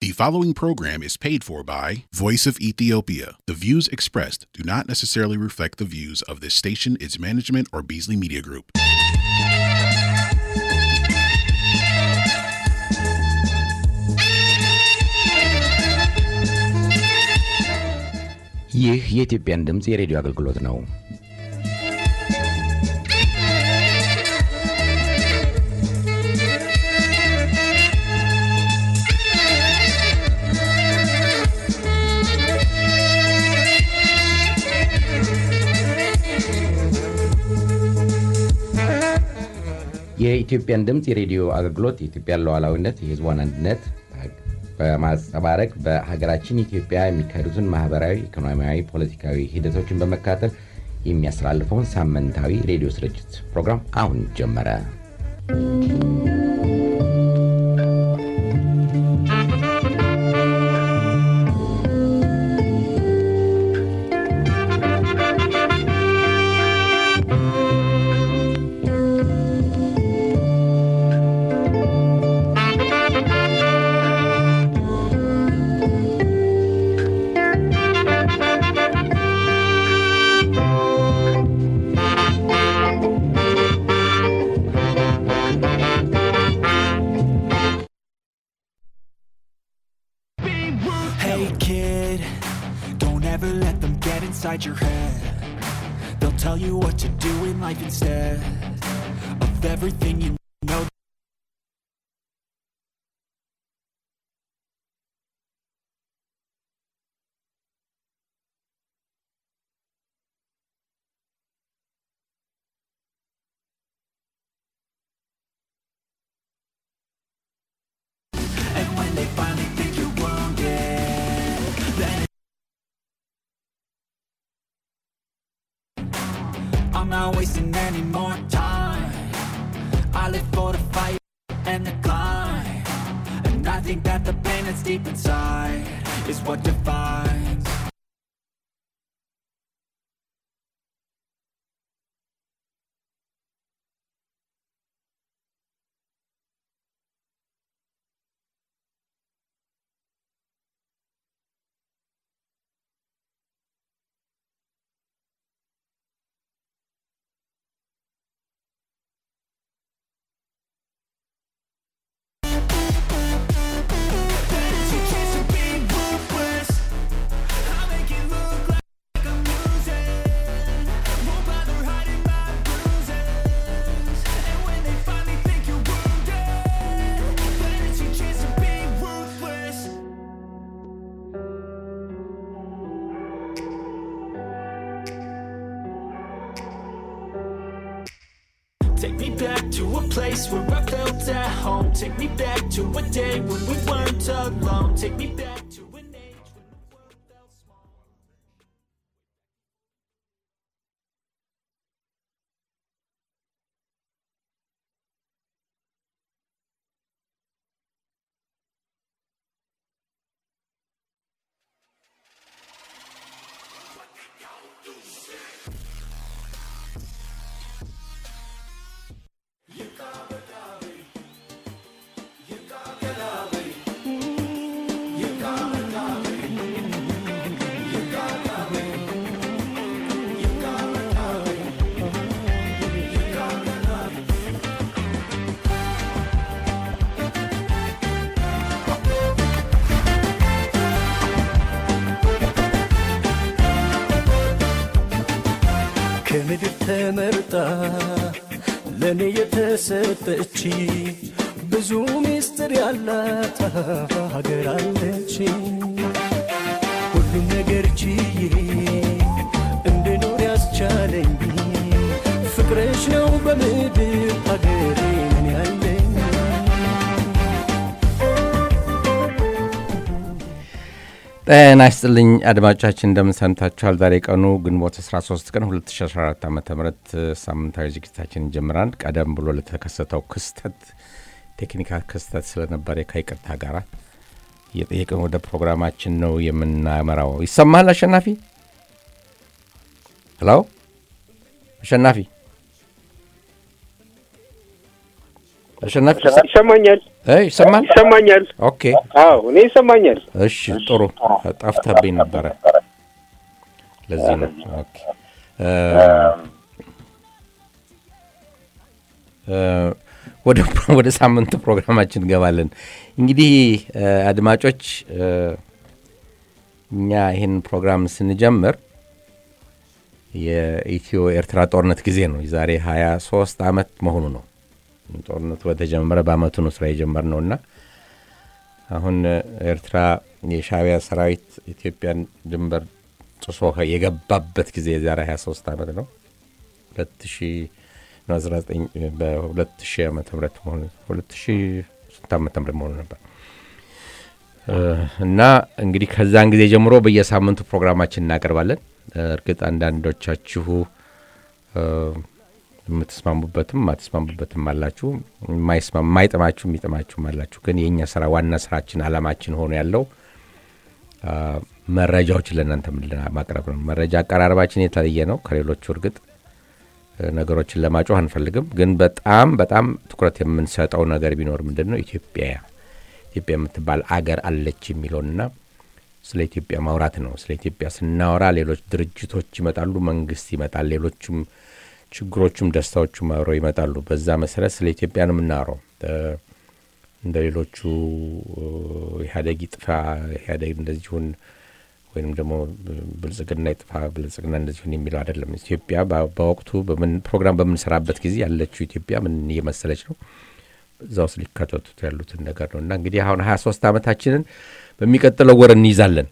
The following program is paid for by Voice of Ethiopia. The views expressed do not necessarily reflect the views of this station, its management, or Beasley Media Group. ይህ የኢትዮጵያን ድምፅ የሬዲዮ አገልግሎት ነው። የኢትዮጵያን ድምፅ የሬዲዮ አገልግሎት የኢትዮጵያን ሉዓላዊነት፣ የሕዝቧን አንድነት በማንጸባረቅ በሀገራችን ኢትዮጵያ የሚካሄዱትን ማህበራዊ፣ ኢኮኖሚያዊ፣ ፖለቲካዊ ሂደቶችን በመከታተል የሚያስተላልፈውን ሳምንታዊ ሬዲዮ ስርጭት ፕሮግራም አሁን ጀመረ። Hey kid, don't ever let them get inside your head. They'll tell you what to do in life instead of everything you know. And when they finally think you're wounded, then I'm not wasting any more time. I live for the fight and the climb. And I think that the pain that's deep inside is what defines. There's a chance of being ruthless. I'll make it look like I'm losing. Won't bother hiding my bruises. And when they finally think you're wounded, then it's your chance of being ruthless. Take me back to a place where I felt at home. Take me back to a day when we weren't alone. Take me back to an age when the world felt small. ከምድር ተመርጣ ለእኔ የተሰጠች ብዙ ምስጢር ያላት ሀገር አለች። ሁሉም ነገር ችዬ እንድኖር ያስቻለኝ ፍቅርሽ ነው በምድር ሀገሬ ምን ያለኝ ጤና ይስጥልኝ አድማጮቻችን፣ እንደምን ሰምታችኋል? ዛሬ ቀኑ ግንቦት 13 ቀን 2014 ዓ ም ሳምንታዊ ዝግጅታችን እንጀምራል። ቀደም ብሎ ለተከሰተው ክስተት ቴክኒካል ክስተት ስለነበረ ከይቅርታ ጋር እየጠየቅን ወደ ፕሮግራማችን ነው የምናመራው። ይሰማሃል አሸናፊ? ሄሎ አሸናፊ አሸናፊ ይሰማኛል። እ ይሰማል? ይሰማኛል። ኦኬ አዎ እኔ ይሰማኛል። እሺ ጥሩ። ጠፍተብኝ ነበረ። ለዚህ ነው። ኦኬ እ እ ወደ ወደ ሳምንቱ ፕሮግራማችን እንገባለን። እንግዲህ እ አድማጮች እ እኛ ይህን ፕሮግራም ስንጀምር የኢትዮ ኤርትራ ጦርነት ጊዜ ነው። የዛሬ 23 ዓመት መሆኑ ነው። ጦርነቱ በተጀመረ በአመቱ ነው ስራ የጀመርነው እና አሁን ኤርትራ የሻዕቢያ ሰራዊት ኢትዮጵያን ድንበር ጥሶ የገባበት ጊዜ የዛሬ 23 ዓመት ነው። 2019 በ2000 ዓመተ ምህረት መሆኑ 2000 ስንት ዓመተ ምህረት መሆኑ ነበር እ እና እንግዲህ ከዛን ጊዜ ጀምሮ በየሳምንቱ ፕሮግራማችን እናቀርባለን። እርግጥ አንዳንዶቻችሁ እ የምትስማሙበትም ማትስማሙበትም አላችሁ፣ የማይስማ- የማይጥማችሁ የሚጥማችሁም አላችሁ። ግን የእኛ ስራ ዋና ስራችን አላማችን ሆኖ ያለው አ፣ መረጃዎችን ለእናንተ ምንድን ማቅረብ ነው። መረጃ አቀራረባችን የተለየ ነው ከሌሎቹ። እርግጥ እ፣ ነገሮችን ለማጮህ አንፈልግም፣ ግን በጣም በጣም ትኩረት የምንሰጠው ነገር ቢኖር ምንድን ነው ኢትዮጵያ ኢትዮጵያ የምትባል አገር አለች የሚለውንና ስለ ኢትዮጵያ ማውራት ነው። ስለ ኢትዮጵያ ስናወራ ሌሎች ድርጅቶች ይመጣሉ፣ መንግስት ይመጣል፣ ሌሎቹም ችግሮቹም ደስታዎቹም አብረው ይመጣሉ። በዛ መሰረት ስለ ኢትዮጵያ ነው የምናወራው። እ፣ እንደ ሌሎቹ እ፣ ኢህአዴግ ይጥፋ፣ ኢህአዴግ እንደዚሁን ወይም ደግሞ ብልጽግና ይጥፋ፣ ብልጽግና እንደዚሁን የሚለው አይደለም። ኢትዮጵያ በ- በወቅቱ በምን ፕሮግራም በምንሰራበት ጊዜ ያለችው ኢትዮጵያ ምን እየመሰለች ነው እዛ ውስጥ ሊካተቱት ያሉትን ነገር ነው እና እንግዲህ አሁን ሀያ ሶስት ዓመታችንን በሚቀጥለው ወር እንይዛለን።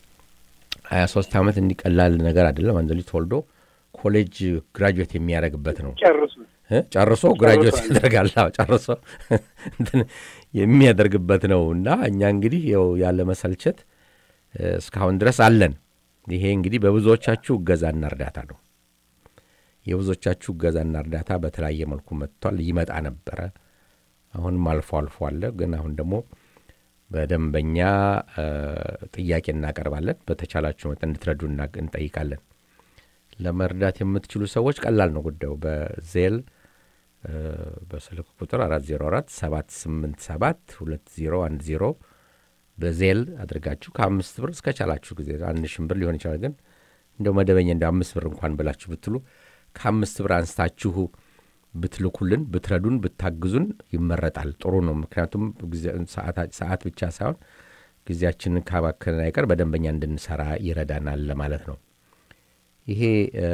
ሀያ ሶስት ዓመት እንዲቀላል ነገር አይደለም። አንድ ልጅ ተወልዶ ኮሌጅ ግራጁዌት የሚያደርግበት ነው ጨርሱ። እ? ጨርሶ ግራጁዌት ጨርሷል። ያደርጋል። አዎ፣ ጨርሶ እንትን የሚያደርግበት ነው እና እኛ እንግዲህ ያው ያለ መሰልቸት እ፣ እስካሁን ድረስ አለን። ይሄ እንግዲህ በብዙዎቻችሁ እገዛና እርዳታ ነው። የብዙዎቻችሁ እገዛና እርዳታ በተለያየ መልኩ መጥቷል። ይመጣ ነበረ። አሁንም አልፎ አልፎ አለ። ግን አሁን ደግሞ በደንበኛ እ፣ ጥያቄ እናቀርባለን። በተቻላችሁ መጠን እንድትረዱ እና- እንጠይቃለን። ለመርዳት የምትችሉ ሰዎች ቀላል ነው ጉዳዩ። በዜል እ፣ በስልክ ቁጥር 404 787 2010 በዜል አድርጋችሁ ከአምስት ብር እስከ ቻላችሁ ጊዜ አንድ ሺህ ብር ሊሆን ይችላል። ግን እንደው መደበኛ እንደ አምስት ብር እንኳን ብላችሁ ብትሉ ከአምስት ብር አንስታችሁ ብትልኩልን ብትረዱን ብታግዙን ይመረጣል። ጥሩ ነው። ምክንያቱም ጊዜ- ሰዓታ- ሰዓት ብቻ ሳይሆን ጊዜያችንን ካባከንን አይቀር በደንበኛ እንድንሰራ ይረዳናል ለማለት ነው። ይሄ እ፣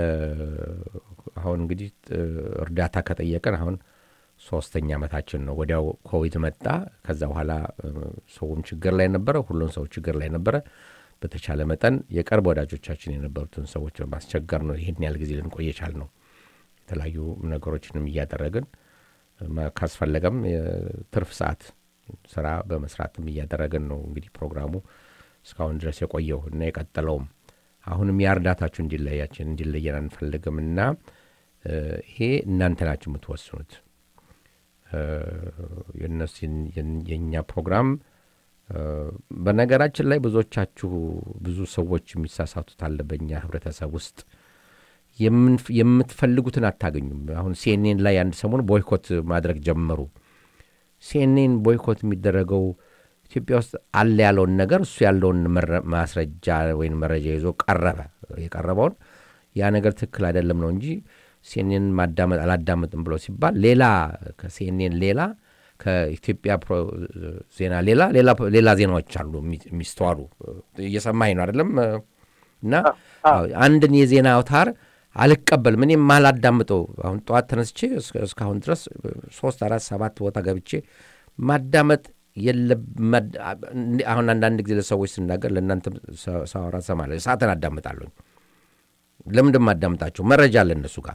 አሁን እንግዲህ እ፣ እርዳታ ከጠየቀን አሁን ሶስተኛ ዓመታችን ነው። ወዲያው ኮቪድ መጣ። ከዛ በኋላ እ፣ ሰውም ችግር ላይ ነበረ፣ ሁሉም ሰው ችግር ላይ ነበረ። በተቻለ መጠን የቅርብ ወዳጆቻችን የነበሩትን ሰዎች በማስቸገር ነው ይህን ያህል ጊዜ ልንቆይ የቻል ነው። የተለያዩ ነገሮችንም እያደረግን ማ- ካስፈለገም የትርፍ ሰዓት ስራ በመስራትም እያደረግን ነው እንግዲህ ፕሮግራሙ እስካሁን ድረስ የቆየው እና የቀጠለውም አሁንም የእርዳታችሁ እንዲለያችን እንዲለየን አንፈልግም እና እ፣ ይሄ እናንተ ናችሁ የምትወስኑት። እ፣ የእነሱ የን- የእኛ ፕሮግራም እ፣ በነገራችን ላይ ብዙዎቻችሁ ብዙ ሰዎች የሚሳሳቱት አለ በእኛ ህብረተሰብ ውስጥ የምንፍ- የምትፈልጉትን አታገኙም። አሁን ሲኤንኤን ላይ አንድ ሰሞን ቦይኮት ማድረግ ጀመሩ። ሲኤንኤን ቦይኮት የሚደረገው ኢትዮጵያ ውስጥ አለ ያለውን ነገር እሱ ያለውን መረ- ማስረጃ ወይም መረጃ ይዞ ቀረበ። የቀረበውን ያ ነገር ትክክል አይደለም ነው እንጂ ሲኤንኤን ማዳመጥ አላዳመጥም ብሎ ሲባል ሌላ ከሲኤንኤን ሌላ ከኢትዮጵያ ፕሮ- ዜና ሌላ ሌላ ሌላ ዜናዎች አሉ የሚ- የሚስተዋሉ እየሰማኝ ነው አይደለም እና አዎ፣ አንድን የዜና አውታር አልቀበልም እኔም ማላዳምጠው አሁን ጠዋት ተነስቼ እስከ- እስካሁን ድረስ ሶስት አራት ሰባት ቦታ ገብቼ ማዳመጥ የለም መድ- አሁን አንዳንድ ጊዜ ለሰዎች ስናገር ለእናንተ ሳወራ ሰማለሁ ሰዓትን አዳምጣለሁ ለምንድን ማዳምጣቸው መረጃ አለ እነሱ ጋር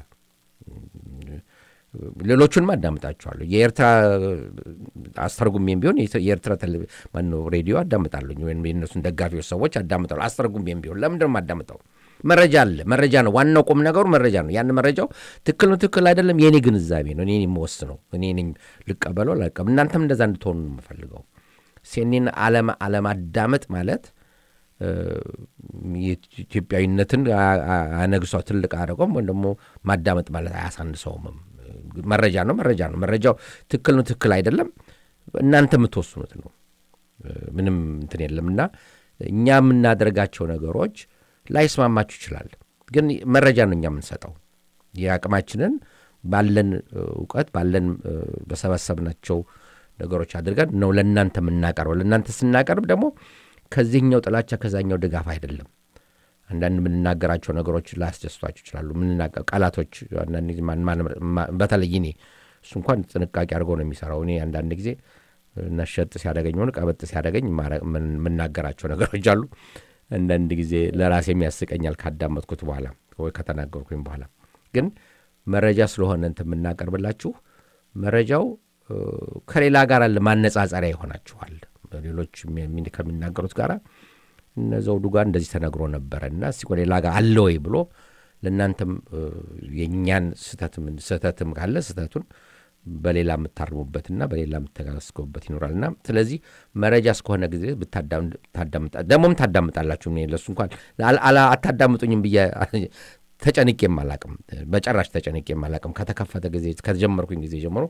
ሌሎቹንም አዳምጣቸዋለሁ የኤርትራ አስተርጉሜም ቢሆን የኢትዮ- የኤርትራ ቴሌቪ- ማነው ሬዲዮ አዳምጣለሁ ወይም የእነሱን ደጋፊዎች ሰዎች አዳምጣሉ አስተርጉሜም ቢሆን ለምንድን ነው የማዳምጠው መረጃ አለ መረጃ ነው ዋናው ቁም ነገሩ መረጃ ነው ያን መረጃው ትክክል ነው ትክክል አይደለም የእኔ ግንዛቤ ነው እኔ የምወስነው እኔ ነኝ ልቀበለው ላልቀበል እናንተም እንደዛ እንድትሆኑ ነው የምፈልገው ሴኔን አለማዳመጥ ማለት እ፣ የኢትዮጵያዊነትን አ- አ- አነግሷ ትልቅ አደረገም ወይም ደግሞ ማዳመጥ ማለት አያሳንሰውምም። መረጃ ነው መረጃ ነው። መረጃው ትክክል ነው ትክክል አይደለም እናንተ የምትወስኑት ነው። ምንም እንትን የለም እና እኛ የምናደርጋቸው ነገሮች ላይስማማችሁ ይችላል፣ ግን መረጃ ነው እኛ የምንሰጠው የአቅማችንን ባለን እውቀት ባለን በሰበሰብናቸው ነገሮች አድርገን ነው ለእናንተ የምናቀርበው። ለእናንተ ስናቀርብ ደግሞ ከዚህኛው ጥላቻ ከዛኛው ድጋፍ አይደለም። አንዳንድ የምንናገራቸው ነገሮች ላያስደስቷችሁ ይችላሉ። ቃላቶች አንዳንድ ጊዜ በተለይ እኔ እሱ እንኳን ጥንቃቄ አድርገው ነው የሚሰራው። እኔ አንዳንድ ጊዜ ነሸጥ ሲያደገኝ ሆነ ቀበጥ ሲያደገኝ የምናገራቸው ነገሮች አሉ። አንዳንድ ጊዜ ለራሴም ያስቀኛል ካዳመጥኩት በኋላ ወይ ከተናገርኩኝ በኋላ ግን መረጃ ስለሆነ እንትን የምናቀርብላችሁ መረጃው ከሌላ ጋር ማነጻጸሪያ ይሆናችኋል። ሌሎች ከሚናገሩት ጋር እነ ዘውዱ ጋር እንደዚህ ተነግሮ ነበረ እና እስቲ ሌላ ጋር አለ ወይ ብሎ ለእናንተም የእኛን ስህተትም ካለ ስህተቱን በሌላ የምታርሙበትና በሌላ የምተጋስገቡበት ይኖራልና ስለዚህ መረጃ እስከሆነ ጊዜ ብታዳምጣ ደግሞም ታዳምጣላችሁ። ለሱ እንኳን አታዳምጡኝም ብዬ ተጨንቄም አላቅም። በጨራሽ ተጨንቄም አላቅም። ከተከፈተ ጊዜ ከተጀመርኩኝ ጊዜ ጀምሮ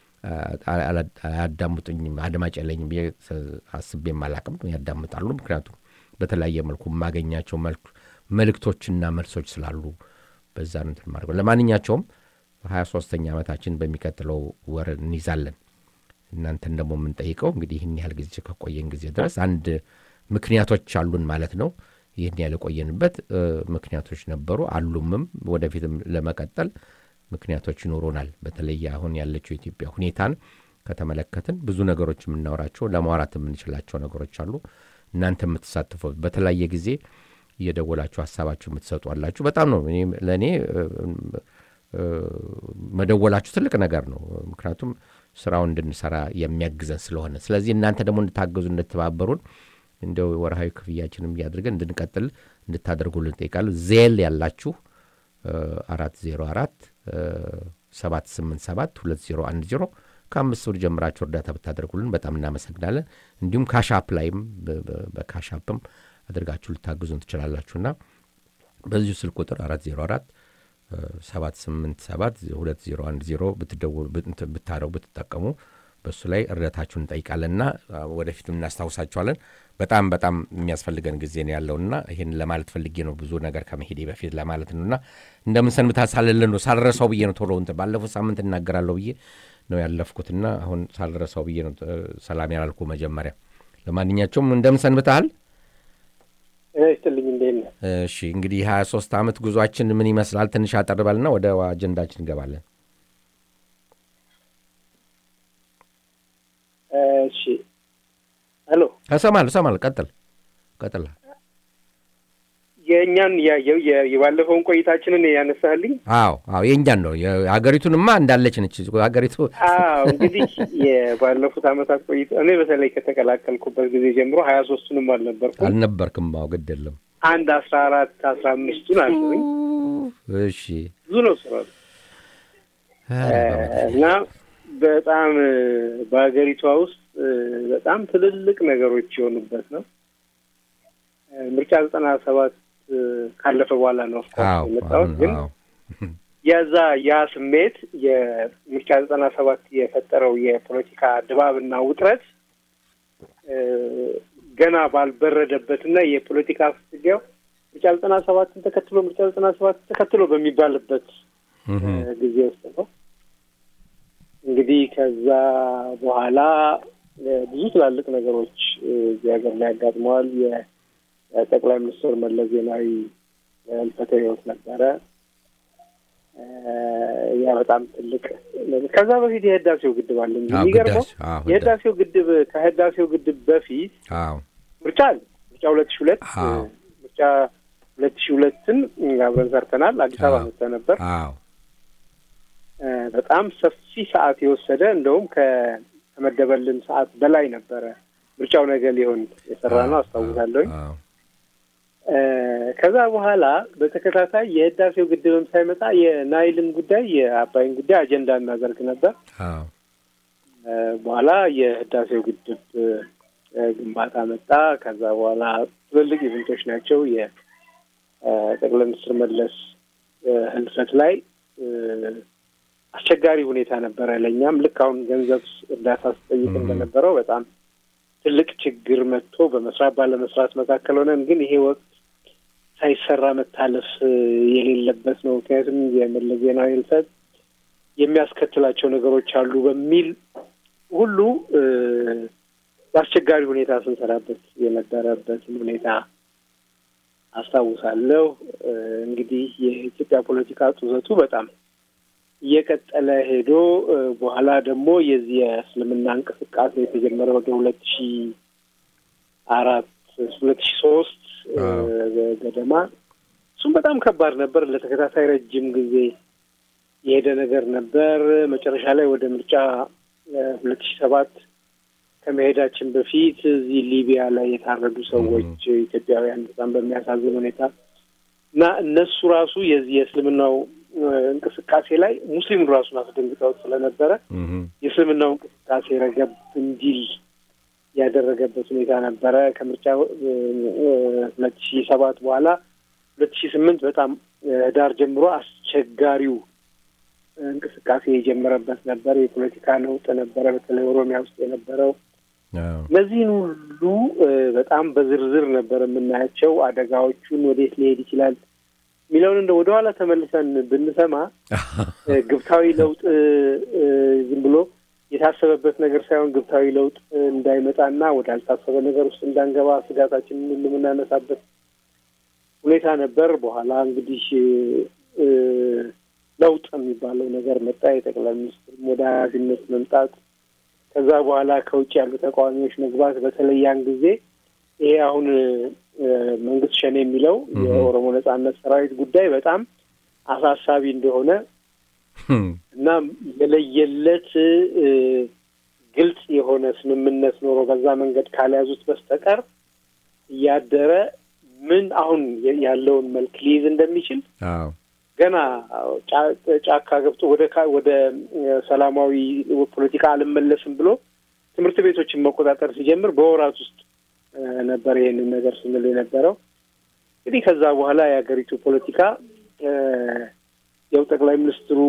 አያዳምጡኝም፣ አድማጭ የለኝም ብዬ አስቤም አላቅም። ያዳምጣሉ። ምክንያቱም በተለያየ መልኩ የማገኛቸው መልእክቶችና መልሶች ስላሉ በዛ ነው እንትን ማድረገው። ለማንኛቸውም ሀያ ሶስተኛ ዓመታችን በሚቀጥለው ወር እንይዛለን። እናንተን ደግሞ የምንጠይቀው እንግዲህ ይህን ያህል ጊዜ ከቆየን ጊዜ ድረስ አንድ ምክንያቶች አሉን ማለት ነው። ይህን ያህል የቆየንበት ምክንያቶች ነበሩ አሉምም፣ ወደፊትም ለመቀጠል ምክንያቶች ይኖሩናል። በተለይ አሁን ያለችው የኢትዮጵያ ሁኔታን ከተመለከትን ብዙ ነገሮች የምናወራቸው ለማውራት የምንችላቸው ነገሮች አሉ። እናንተ የምትሳትፉት በተለያየ ጊዜ እየደወላችሁ ሀሳባችሁ የምትሰጡ አላችሁ። በጣም ነው ለእኔ መደወላችሁ ትልቅ ነገር ነው። ምክንያቱም ስራውን እንድንሰራ የሚያግዘን ስለሆነ፣ ስለዚህ እናንተ ደግሞ እንድታገዙ እንድትባበሩን እንደው ወርሃዊ ክፍያችንም እያድርገን እንድንቀጥል እንድታደርጉልን ጠይቃለሁ። ዜል ያላችሁ አራት ዜሮ አራት ሰባት ስምንት ሰባት ሁለት ዜሮ አንድ ዜሮ ከአምስት ብር ጀምራችሁ እርዳታ ብታደርጉልን በጣም እናመሰግናለን። እንዲሁም ካሻፕ ላይም በካሻፕም አድርጋችሁ ልታግዙን ትችላላችሁና በዚሁ ስልክ ቁጥር አራት ዜሮ አራት ሰባት ስምንት ሰባት ሁለት ዜሮ አንድ ዜሮ ብትደውሉ ብታረው ብትጠቀሙ በእሱ ላይ እርዳታችሁን እንጠይቃለንና ወደፊትም እናስታውሳችኋለን። በጣም በጣም የሚያስፈልገን ጊዜ ነው ያለውና ይህን ለማለት ፈልጌ ነው ብዙ ነገር ከመሄዴ በፊት ለማለት ነውና እንደምን ሰንብታችኋል ነው ሳልረሳው ብዬ ነው ቶሎ እንትን ባለፉት ሳምንት እናገራለሁ ብዬ ነው ያለፍኩትና አሁን ሳልረሳው ብዬ ነው ሰላም ያላልኩ መጀመሪያ። ለማንኛቸውም እንደምን ሰንብተሃል? ይስጥልኝ እንዴት ነህ? እሺ እንግዲህ ሀያ ሶስት ዓመት ጉዟችን ምን ይመስላል? ትንሽ አጠር በልና ወደ አጀንዳችን እንገባለን። እሺ ሄሎ፣ እሰማለሁ እሰማለሁ። ቀጥል ቀጥል። የእኛን ያየው የባለፈውን ቆይታችንን ያነሳልኝ። አዎ አዎ የእኛን ነው። የሀገሪቱንማ እንዳለች ነች ሀገሪቱ። አዎ እንግዲህ የባለፉት ዓመታት ቆይታ እኔ በተለይ ከተቀላቀልኩበት ጊዜ ጀምሮ ሀያ ሶስቱንም አልነበርኩም አልነበርክም? አዎ ግድ የለም አንድ አስራ አራት አስራ አምስቱን አለኝ። እሺ ብዙ ነው ስራ እና በጣም በሀገሪቷ ውስጥ በጣም ትልልቅ ነገሮች የሆኑበት ነው። ምርጫ ዘጠና ሰባት ካለፈ በኋላ ነው አዎ የመጣሁት ግን አዎ የዛ ያ ስሜት የምርጫ ዘጠና ሰባት የፈጠረው የፖለቲካ ድባብና ውጥረት ገና ባልበረደበትና የፖለቲካ ፍትጊያው ምርጫ ዘጠና ሰባትን ተከትሎ ምርጫ ዘጠና ሰባትን ተከትሎ በሚባልበት ጊዜ ውስጥ ነው። እንግዲህ ከዛ በኋላ ብዙ ትላልቅ ነገሮች እዚህ ሀገር ላይ ያጋጥመዋል። የጠቅላይ ሚኒስትር መለስ ዜናዊ ህልፈተ ህይወት ነበረ። ያ በጣም ትልቅ ከዛ በፊት የህዳሴው ግድብ አለ እንጂ አዎ፣ የሚገርመው ግዳጅ፣ አዎ፣ የህዳሴው ግድብ ከህዳሴው ግድብ በፊት አዎ ምርጫ አለ። ምርጫ ሁለት ሺ ሁለት አዎ። ምርጫ ሁለት ሺ ሁለትን አብረን ሰርተናል። አዲስ አበባ አዎ። መጥተህ ነበር። አዎ እ በጣም ሰፊ ሰዓት የወሰደ እንደውም ከተመደበልን ሰዓት በላይ ነበረ ምርጫው ነገ ሊሆን የሰራ ነው አስታውሳለሁኝ። አዎ እ ከዛ በኋላ በተከታታይ የህዳሴው ግድብም ሳይመጣ የናይልን ጉዳይ የአባይን ጉዳይ አጀንዳ እናደርግ ነበር። አዎ እ በኋላ የህዳሴው ግድብ እ ግንባታ መጣ። ከዛ በኋላ ትልልቅ ኢቨንቶች ናቸው። የጠቅላይ ሚኒስትር መለስ እ ህልፈት ላይ እ አስቸጋሪ ሁኔታ ነበረ። ለእኛም ልክ አሁን ገንዘብ እርዳታ ስጠይቅ እንደነበረው በጣም ትልቅ ችግር መጥቶ በመስራት ባለመስራት መካከል ሆነን ግን ይሄ ወቅት ሳይሰራ መታለፍ የሌለበት ነው። ምክንያቱም የመለስ ዜናዊ ህልፈት የሚያስከትላቸው ነገሮች አሉ በሚል ሁሉ በአስቸጋሪ ሁኔታ ስንሰራበት የነበረበትን ሁኔታ አስታውሳለሁ። እንግዲህ የኢትዮጵያ ፖለቲካ ጡዘቱ በጣም እየቀጠለ ሄዶ በኋላ ደግሞ የዚህ የእስልምና እንቅስቃሴ የተጀመረ ወደ ሁለት ሺ አራት ሁለት ሺ ሶስት ገደማ እሱም በጣም ከባድ ነበር። ለተከታታይ ረጅም ጊዜ የሄደ ነገር ነበር። መጨረሻ ላይ ወደ ምርጫ ሁለት ሺ ሰባት ከመሄዳችን በፊት እዚህ ሊቢያ ላይ የታረዱ ሰዎች ኢትዮጵያውያን በጣም በሚያሳዝን ሁኔታ እና እነሱ ራሱ የዚህ የእስልምናው እንቅስቃሴ ላይ ሙስሊሙን ራሱን አስደንግጠውት ስለነበረ የእስልምናው እንቅስቃሴ ረገብ እንዲል ያደረገበት ሁኔታ ነበረ። ከምርጫ ሁለት ሺ ሰባት በኋላ ሁለት ሺ ስምንት በጣም ህዳር ጀምሮ አስቸጋሪው እንቅስቃሴ የጀመረበት ነበር። የፖለቲካ ለውጥ ነበረ፣ በተለይ ኦሮሚያ ውስጥ የነበረው እነዚህን ሁሉ በጣም በዝርዝር ነበር የምናያቸው። አደጋዎቹን ወዴት ሊሄድ ይችላል የሚለውን እንደ ወደኋላ ተመልሰን ብንሰማ ግብታዊ ለውጥ ዝም ብሎ የታሰበበት ነገር ሳይሆን ግብታዊ ለውጥ እንዳይመጣና ወዳልታሰበ ነገር ውስጥ እንዳንገባ ስጋታችንን ሁሉ የምናነሳበት ሁኔታ ነበር። በኋላ እንግዲህ ለውጥ የሚባለው ነገር መጣ። የጠቅላይ ሚኒስትር ወደ ኃላፊነት መምጣት፣ ከዛ በኋላ ከውጭ ያሉ ተቃዋሚዎች መግባት። በተለይ ያን ጊዜ ይሄ አሁን መንግስት ሸኔ የሚለው የኦሮሞ ነጻነት ሰራዊት ጉዳይ በጣም አሳሳቢ እንደሆነ እና የለየለት ግልጽ የሆነ ስምምነት ኖሮ በዛ መንገድ ካልያዙት በስተቀር እያደረ ምን አሁን ያለውን መልክ ሊይዝ እንደሚችል ገና ጫካ ገብቶ ወደ ወደ ሰላማዊ ፖለቲካ አልመለስም ብሎ ትምህርት ቤቶችን መቆጣጠር ሲጀምር በወራት ውስጥ ነበር ይሄንን ነገር ስንል የነበረው። እንግዲህ ከዛ በኋላ የሀገሪቱ ፖለቲካ ያው ጠቅላይ ሚኒስትሩ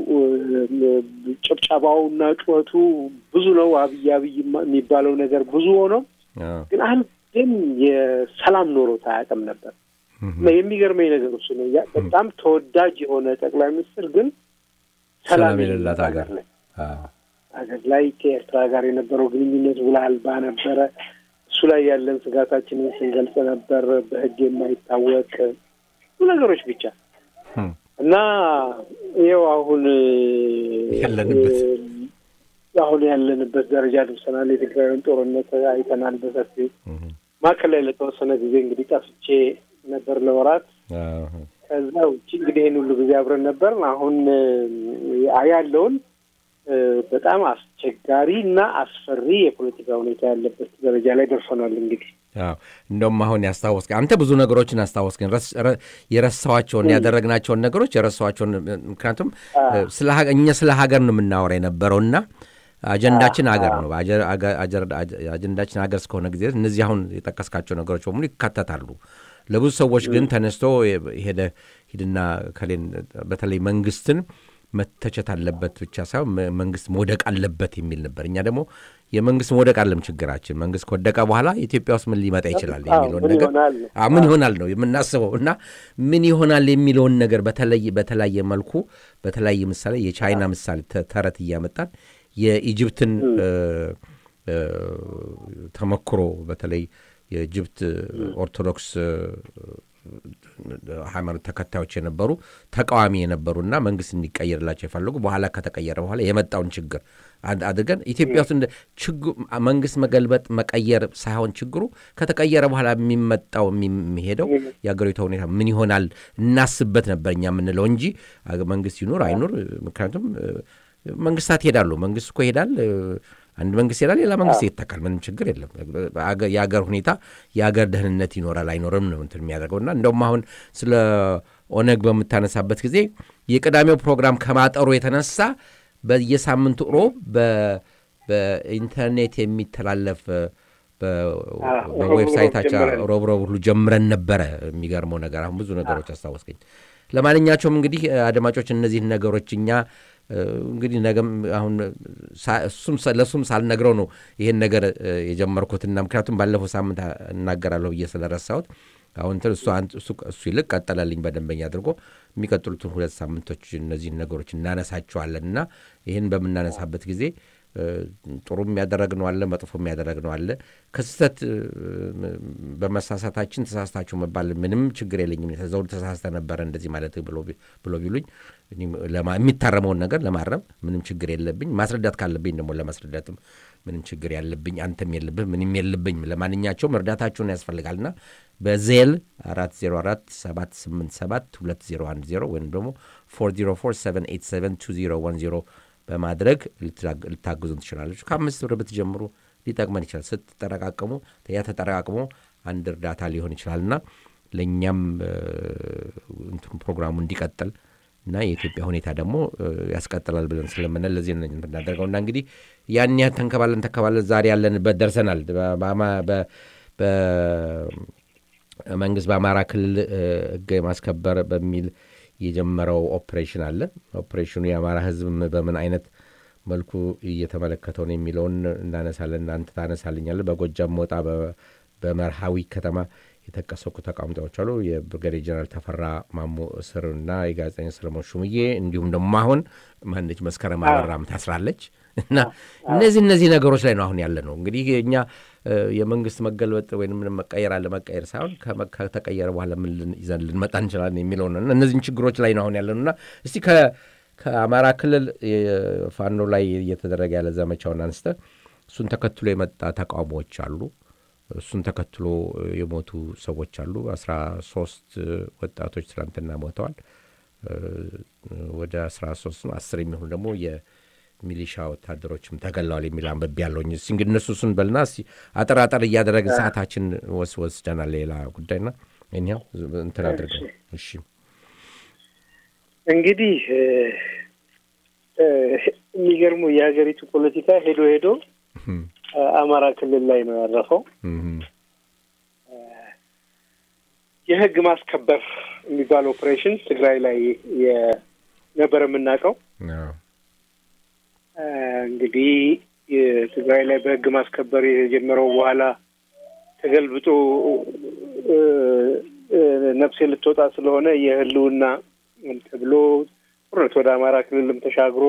ጭብጨባውና ጩኸቱ ብዙ ነው። አብይ አብይ የሚባለው ነገር ብዙ ሆኖ ግን አንድም የሰላም ኖሮት አያውቅም ነበር። የሚገርመኝ ነገር እሱ ነው። በጣም ተወዳጅ የሆነ ጠቅላይ ሚኒስትር ግን ሰላም የሌላት ሀገር ላይ ሀገር ላይ ከኤርትራ ጋር የነበረው ግንኙነት ውል አልባ ነበረ። እሱ ላይ ያለን ስጋታችንን ስንገልጽ ነበር። በሕግ የማይታወቅ ብዙ ነገሮች ብቻ እና ይኸው አሁን ያለንበት አሁን ያለንበት ደረጃ ደርሰናል። የትግራይን ጦርነት አይተናል በሰፊው ማዕከል ላይ ለተወሰነ ጊዜ እንግዲህ ጠፍቼ ነበር ለወራት። ከዛ ውጭ እንግዲህ ይህን ሁሉ ጊዜ አብረን ነበር። አሁን ያለውን በጣም አስቸጋሪ እና አስፈሪ የፖለቲካ ሁኔታ ያለበት ደረጃ ላይ ደርሰናል። እንግዲህ አዎ እንደውም አሁን ያስታወስከ አንተ ብዙ ነገሮችን አስታወስከኝ። የረሳኋቸውን ያደረግናቸውን ነገሮች የረሳኋቸውን ምክንያቱም እኛ ስለ ሀገር ነው የምናወራ የነበረውና አጀንዳችን ሀገር ነው። አጀንዳችን ሀገር እስከሆነ ጊዜ እነዚህ አሁን የጠቀስካቸው ነገሮች በሙሉ ይካተታሉ። ለብዙ ሰዎች ግን ተነስቶ ሄደ ሂድና ከሌን በተለይ መንግስትን መተቸት አለበት ብቻ ሳይሆን መንግስት መውደቅ አለበት የሚል ነበር። እኛ ደግሞ የመንግስት መውደቅ አለም ችግራችን። መንግስት ከወደቀ በኋላ ኢትዮጵያ ውስጥ ምን ሊመጣ ይችላል የሚለውን ነገር ምን ይሆናል ነው የምናስበው እና ምን ይሆናል የሚለውን ነገር በተለያየ መልኩ በተለያየ ምሳሌ የቻይና ምሳሌ ተረት እያመጣን የኢጅፕትን ተሞክሮ በተለይ የኢጅፕት ኦርቶዶክስ ሃይማኖት ተከታዮች የነበሩ ተቃዋሚ የነበሩና መንግስት እንዲቀየርላቸው የፈለጉ በኋላ ከተቀየረ በኋላ የመጣውን ችግር አድርገን ኢትዮጵያ ውስጥ መንግስት መገልበጥ መቀየር ሳይሆን ችግሩ ከተቀየረ በኋላ የሚመጣው የሚሄደው የአገሪቷ ሁኔታ ምን ይሆናል እናስበት ነበር እኛ የምንለው እንጂ መንግስት ይኑር አይኑር። ምክንያቱም መንግስታት ይሄዳሉ። መንግስት እኮ ይሄዳል። አንድ መንግስት ይሄዳል፣ ሌላ መንግስት ይተካል። ምንም ችግር የለም። የአገር ሁኔታ የአገር ደህንነት ይኖራል አይኖርም ነው እንትን የሚያደርገውና እንደውም አሁን ስለ ኦነግ በምታነሳበት ጊዜ የቅዳሜው ፕሮግራም ከማጠሩ የተነሳ በየሳምንቱ ሮብ በኢንተርኔት የሚተላለፍ በዌብሳይታቸው ሮብ ሮብ ሁሉ ጀምረን ነበረ። የሚገርመው ነገር አሁን ብዙ ነገሮች አስታወስከኝ። ለማንኛቸውም እንግዲህ አድማጮች እነዚህን ነገሮች እኛ እንግዲህ ነገም አሁን ሳ- እሱም ሰ- ለእሱም ሳልነግረው ነው ይሄን ነገር እ፣ የጀመርኩትና ምክንያቱም ባለፈው ሳምንት አ- እናገራለሁ ብዬ ስለረሳሁት አሁን እንትን እሱ አንድ- እሱ እሱ ይልቅ ቀጠለልኝ በደንበኛ አድርጎ የሚቀጥሉትን ሁለት ሳምንቶች እነዚህን ነገሮች እናነሳቸዋለን እና ይህን በምናነሳበት ጊዜ እ፣ ጥሩም ያደረግነው አለ፣ መጥፎም ያደረግነው አለ። ከስህተት እ፣ በመሳሳታችን ተሳስታችሁ መባል ምንም ችግር የለኝም። ዘውዱ ተሳስተ ነበረ እንደዚህ ማለት ብሎ ቢ- ብሎ ቢሉኝ እኔም ለማ- የሚታረመውን ነገር ለማረም ምንም ችግር የለብኝ። ማስረዳት ካለብኝ ደግሞ ለማስረዳትም ምንም ችግር ያለብኝ አንተም የለብህ ምንም የለብኝ። ለማንኛቸውም እርዳታችሁን ያስፈልጋልና በዜል 404 787 2010 ወይም ደግሞ 404 787 2010 በማድረግ ልትላግ- ልታግዙን ትችላለች። ከአምስት ብር ብትጀምሩ ሊጠቅመን ይችላል። ስትጠረቃቅሙ ያ ተጠረቃቅሞ አንድ እርዳታ ሊሆን ይችላልና ለእኛም እ፣ እንትኑ ፕሮግራሙ እንዲቀጥል እና የኢትዮጵያ ሁኔታ ደግሞ እ፣ ያስቀጥላል ብለን ስለምንል ለዚህ ነው የምናደርገው እና እንግዲህ ያን ያህል ተንከባለን ተንከባለን ዛሬ ያለንበት ደርሰናል። በአማ- በ- በመንግስት በአማራ ክልል እ፣ ህግ የማስከበር በሚል የጀመረው ኦፕሬሽን አለ። ኦፕሬሽኑ የአማራ ህዝብ በምን አይነት መልኩ እየተመለከተው ነው የሚለውን እናነሳለን። እናንተ ታነሳልኛለ። በጎጃም ሞጣ በ- በመርሃዊ ከተማ የተቀሰቁ ተቃውሞዎች አሉ። የብርጋዴር ጀነራል ተፈራ ማሞ እስር እና የጋዜጠኛ ሰለሞን ሹምዬ እንዲሁም ደግሞ አሁን ማነች መስከረም አበራም ታስራለች እና እነዚህ እነዚህ ነገሮች ላይ ነው አሁን ያለ ነው። እንግዲህ እኛ እ፣ የመንግስት መገልበጥ ወይም ምንም መቀየር አለ መቀየር ሳይሆን ከመ- ከተቀየረ በኋላ ምን ልን- ይዘን ልንመጣ እንችላለን የሚለው ነው። እና እነዚህን ችግሮች ላይ ነው አሁን ያለ ነው እና እስቲ ከ- ከአማራ ክልል ፋኖ ላይ እየተደረገ ያለ ዘመቻውን አንስተ እሱን ተከትሎ የመጣ ተቃውሞዎች አሉ። እሱን ተከትሎ የሞቱ ሰዎች አሉ። አስራ ሶስት ወጣቶች ትናንትና ሞተዋል። እ፣ ወደ አስራ ሶስት ነው አስር የሚሆኑ ደግሞ የሚሊሻ ወታደሮችም ተገለዋል የሚል አንበቤ ያለውኝ። እስኪ እንግዲህ እነሱ እሱን በልና እስኪ አጠር አጠር እያደረግን ሰዓታችን ወስ ወስደናል። ሌላ ጉዳይና እኒያው እንትን አድርገን እሺ እንግዲህ እ፣ እ፣ የሚገርሙ የሀገሪቱ ፖለቲካ ሄዶ ሄዶ እም፣ እ፣ አማራ ክልል ላይ ነው ያረፈው። እም፣ የህግ ማስከበር የሚባል ኦፕሬሽን ትግራይ ላይ የ- ነበር የምናውቀው። አዎ፣ እ፣ እንግዲህ የትግራይ ላይ በህግ ማስከበር የተጀመረው በኋላ ተገልብጦ እ፣ እ፣ ነፍሴ ልትወጣ ስለሆነ የህልውና ተብሎ ጦርነት ወደ አማራ ክልልም ተሻግሮ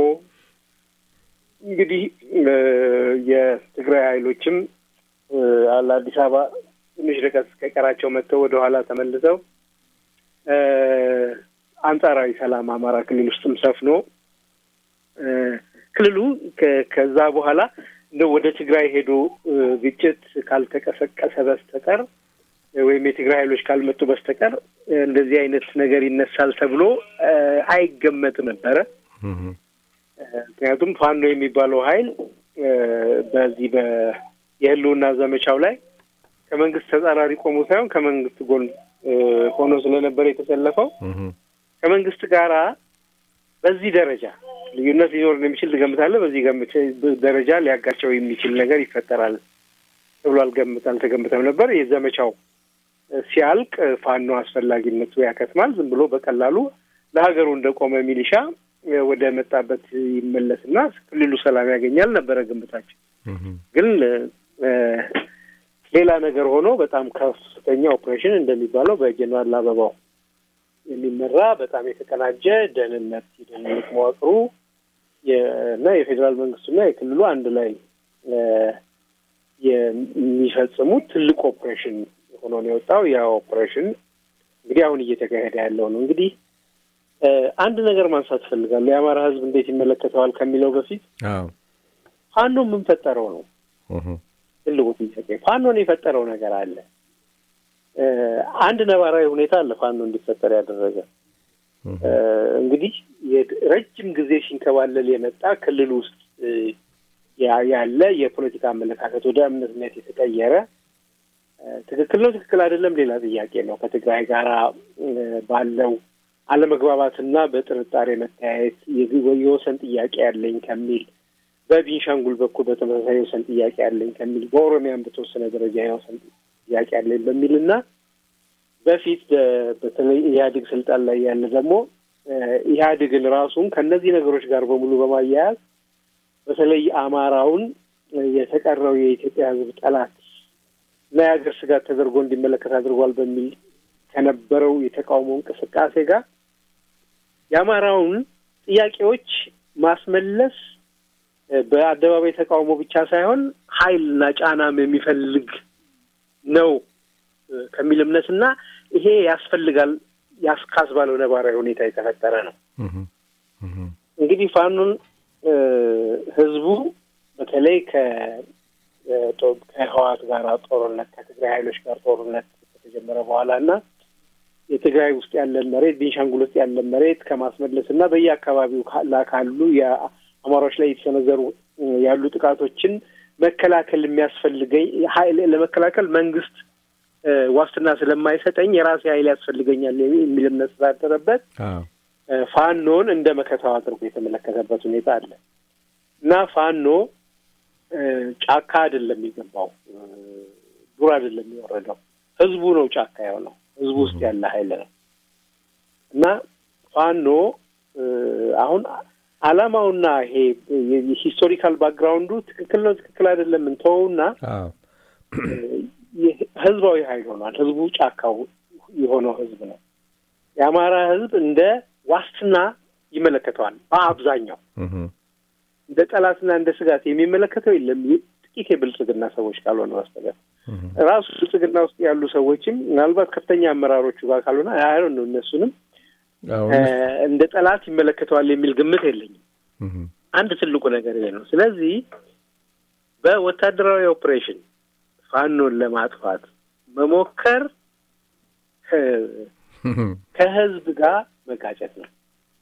እንግዲህ እ፣ የትግራይ ኃይሎችም እ፣ ለአዲስ አበባ ትንሽ ርቀት ከቀራቸው መጥተው ወደ ኋላ ተመልሰው እ፣ አንጻራዊ ሰላም አማራ ክልል ውስጥም ሰፍኖ እ፣ ክልሉ ከ- ከዛ በኋላ እንደ ወደ ትግራይ ሄዶ እ፣ ግጭት ካልተቀሰቀሰ በስተቀር እ፣ ወይም የትግራይ ኃይሎች ካልመጡ በስተቀር እ፣ እንደዚህ አይነት ነገር ይነሳል ተብሎ እ፣ አይገመት ነበረ። እም፣ እ፣ ምክንያቱም ፋኖ የሚባለው ኃይል እ፣ በዚህ በ የህልውና ዘመቻው ላይ ከመንግስት ተጻራሪ ቆሞ ሳይሆን ከመንግስት ጎን እ፣ ሆኖ ስለነበር የተሰለፈው እም፣ ከመንግስት ጋራ በዚህ ደረጃ ልዩነት ሊኖር እንደሚችል ትገምታለህ? በዚህ ገምቼ ደረጃ ሊያጋቸው የሚችል ነገር ይፈጠራል ተብሎ አልገምት አልተገምተም ነበር። የዘመቻው እ፣ ሲያልቅ እ፣ ፋኖ አስፈላጊነቱ ያከትማል። ዝም ብሎ በቀላሉ ለሀገሩ እንደቆመ ሚሊሻ እ፣ ወደ መጣበት ይመለስና ክልሉ ሰላም ያገኛል ነበረ ግምታችን። እም፣ ግን እ፣ ሌላ ነገር ሆኖ በጣም ከፍተኛ ኦፕሬሽን እንደሚባለው በጀኔራል አበባው የሚመራ በጣም የተቀናጀ ደህንነት የደህንነት መዋቅሩ የ- እና የፌዴራል መንግስቱና የክልሉ አንድ ላይ እ፣ የሚፈጽሙት ትልቅ ኦፕሬሽን ሆኖ ነው የወጣው። ያ ኦፕሬሽን እንግዲህ አሁን እየተካሄደ ያለው ነው። እንግዲህ እ፣ አንድ ነገር ማንሳት እፈልጋለሁ። የአማራ ሕዝብ እንዴት ይመለከተዋል ከሚለው በፊት አዎ፣ ፋኖ የምንፈጠረው ነው እም፣ ትልቁ ጥያቄ ፋኖን የፈጠረው ነገር አለ። እ፣ አንድ ነባራዊ ሁኔታ አለ ፋኖ እንዲፈጠር ያደረገ እም፣ እ፣ እንግዲህ የድ- ረጅም ጊዜ ሲንከባለል የመጣ ክልል ውስጥ እ፣ ያ- ያለ የፖለቲካ አመለካከት ወደ እምነትነት የተቀየረ እ፣ ትክክል ነው ትክክል አይደለም ሌላ ጥያቄ ነው። ከትግራይ ጋራ እ፣ ባለው አለመግባባትና በጥርጣሬ መተያየት የግ- የወሰን ጥያቄ ያለኝ ከሚል በቤንሻንጉል በኩል በተመሳሳይ የወሰን ጥያቄ ያለኝ ከሚል በኦሮሚያም በተወሰነ ደረጃ የወሰን ጥያቄ ያለኝ በሚል እና በፊት በ- በተለይ ኢህአዴግ ስልጣን ላይ ያለ ደግሞ እ፣ ኢህአዴግን ራሱን ከእነዚህ ነገሮች ጋር በሙሉ በማያያዝ በተለይ አማራውን እ፣ የተቀረው የኢትዮጵያ ሕዝብ ጠላት እና የሀገር ስጋት ተደርጎ እንዲመለከት አድርጓል በሚል ከነበረው የተቃውሞ እንቅስቃሴ ጋር የአማራውን ጥያቄዎች ማስመለስ እ፣ በአደባባይ ተቃውሞ ብቻ ሳይሆን ኃይልና ጫናም የሚፈልግ ነው እ፣ ከሚል እምነትና ይሄ ያስፈልጋል ያስካስ ባለው ነባራዊ ሁኔታ የተፈጠረ ነው። እንግዲህ ፋኖን እ፣ ህዝቡ በተለይ ከ እ፣ ጦ- ከህወሓት ጋር ጦርነት ከትግራይ ኃይሎች ጋር ጦርነት ከተጀመረ በኋላ እና የትግራይ ውስጥ ያለን መሬት ቤንሻንጉል ውስጥ ያለን መሬት ከማስመለስ እና በየአካባቢው ካላ- ካሉ የአማራዎች ላይ የተሰነዘሩ እ፣ ያሉ ጥቃቶችን መከላከል የሚያስፈልገኝ ኃይል ለመከላከል መንግስት እ፣ ዋስትና ስለማይሰጠኝ የራሴ ኃይል ያስፈልገኛል የሚል እምነት ስላደረበት አዎ። እ፣ ፋኖን እንደ መከታው አድርጎ የተመለከተበት ሁኔታ አለ እና ፋኖ እ፣ ጫካ አይደለም የገባው እ፣ ዱር አይደለም የወረደው ህዝቡ ነው ጫካ የሆነው ህዝቡ ውስጥ ያለ ኃይል ነው እና ፋኖ እ፣ አሁን አላማውና ይሄ የሂስቶሪካል ባክግራውንዱ ትክክል ነው ትክክል አይደለም እንተወውና አዎ። ይህ ህዝባዊ ኃይል ሆኗል። ህዝቡ ጫካው የሆነው ህዝብ ነው። የአማራ ህዝብ እንደ ዋስትና ይመለከተዋል። በአብዛኛው እህ፣ እንደ ጠላትና እንደ ስጋት የሚመለከተው የለም። ይህ ጥቂት የብልጽግና ሰዎች ካልሆነ በስተቀር እህ፣ ራሱ ብልጽግና ውስጥ ያሉ ሰዎችም ምናልባት ከፍተኛ አመራሮቹ ጋር ካልሆነ አይ ነው እነሱንም አዎ፣ እ፣ እንደ ጠላት ይመለከተዋል የሚል ግምት የለኝም። እህ፣ አንድ ትልቁ ነገር ይሄ ነው። ስለዚህ በወታደራዊ ኦፕሬሽን ፋኖን ለማጥፋት መሞከር እ፣ እህ፣ ከህዝብ ጋር መጋጨት ነው።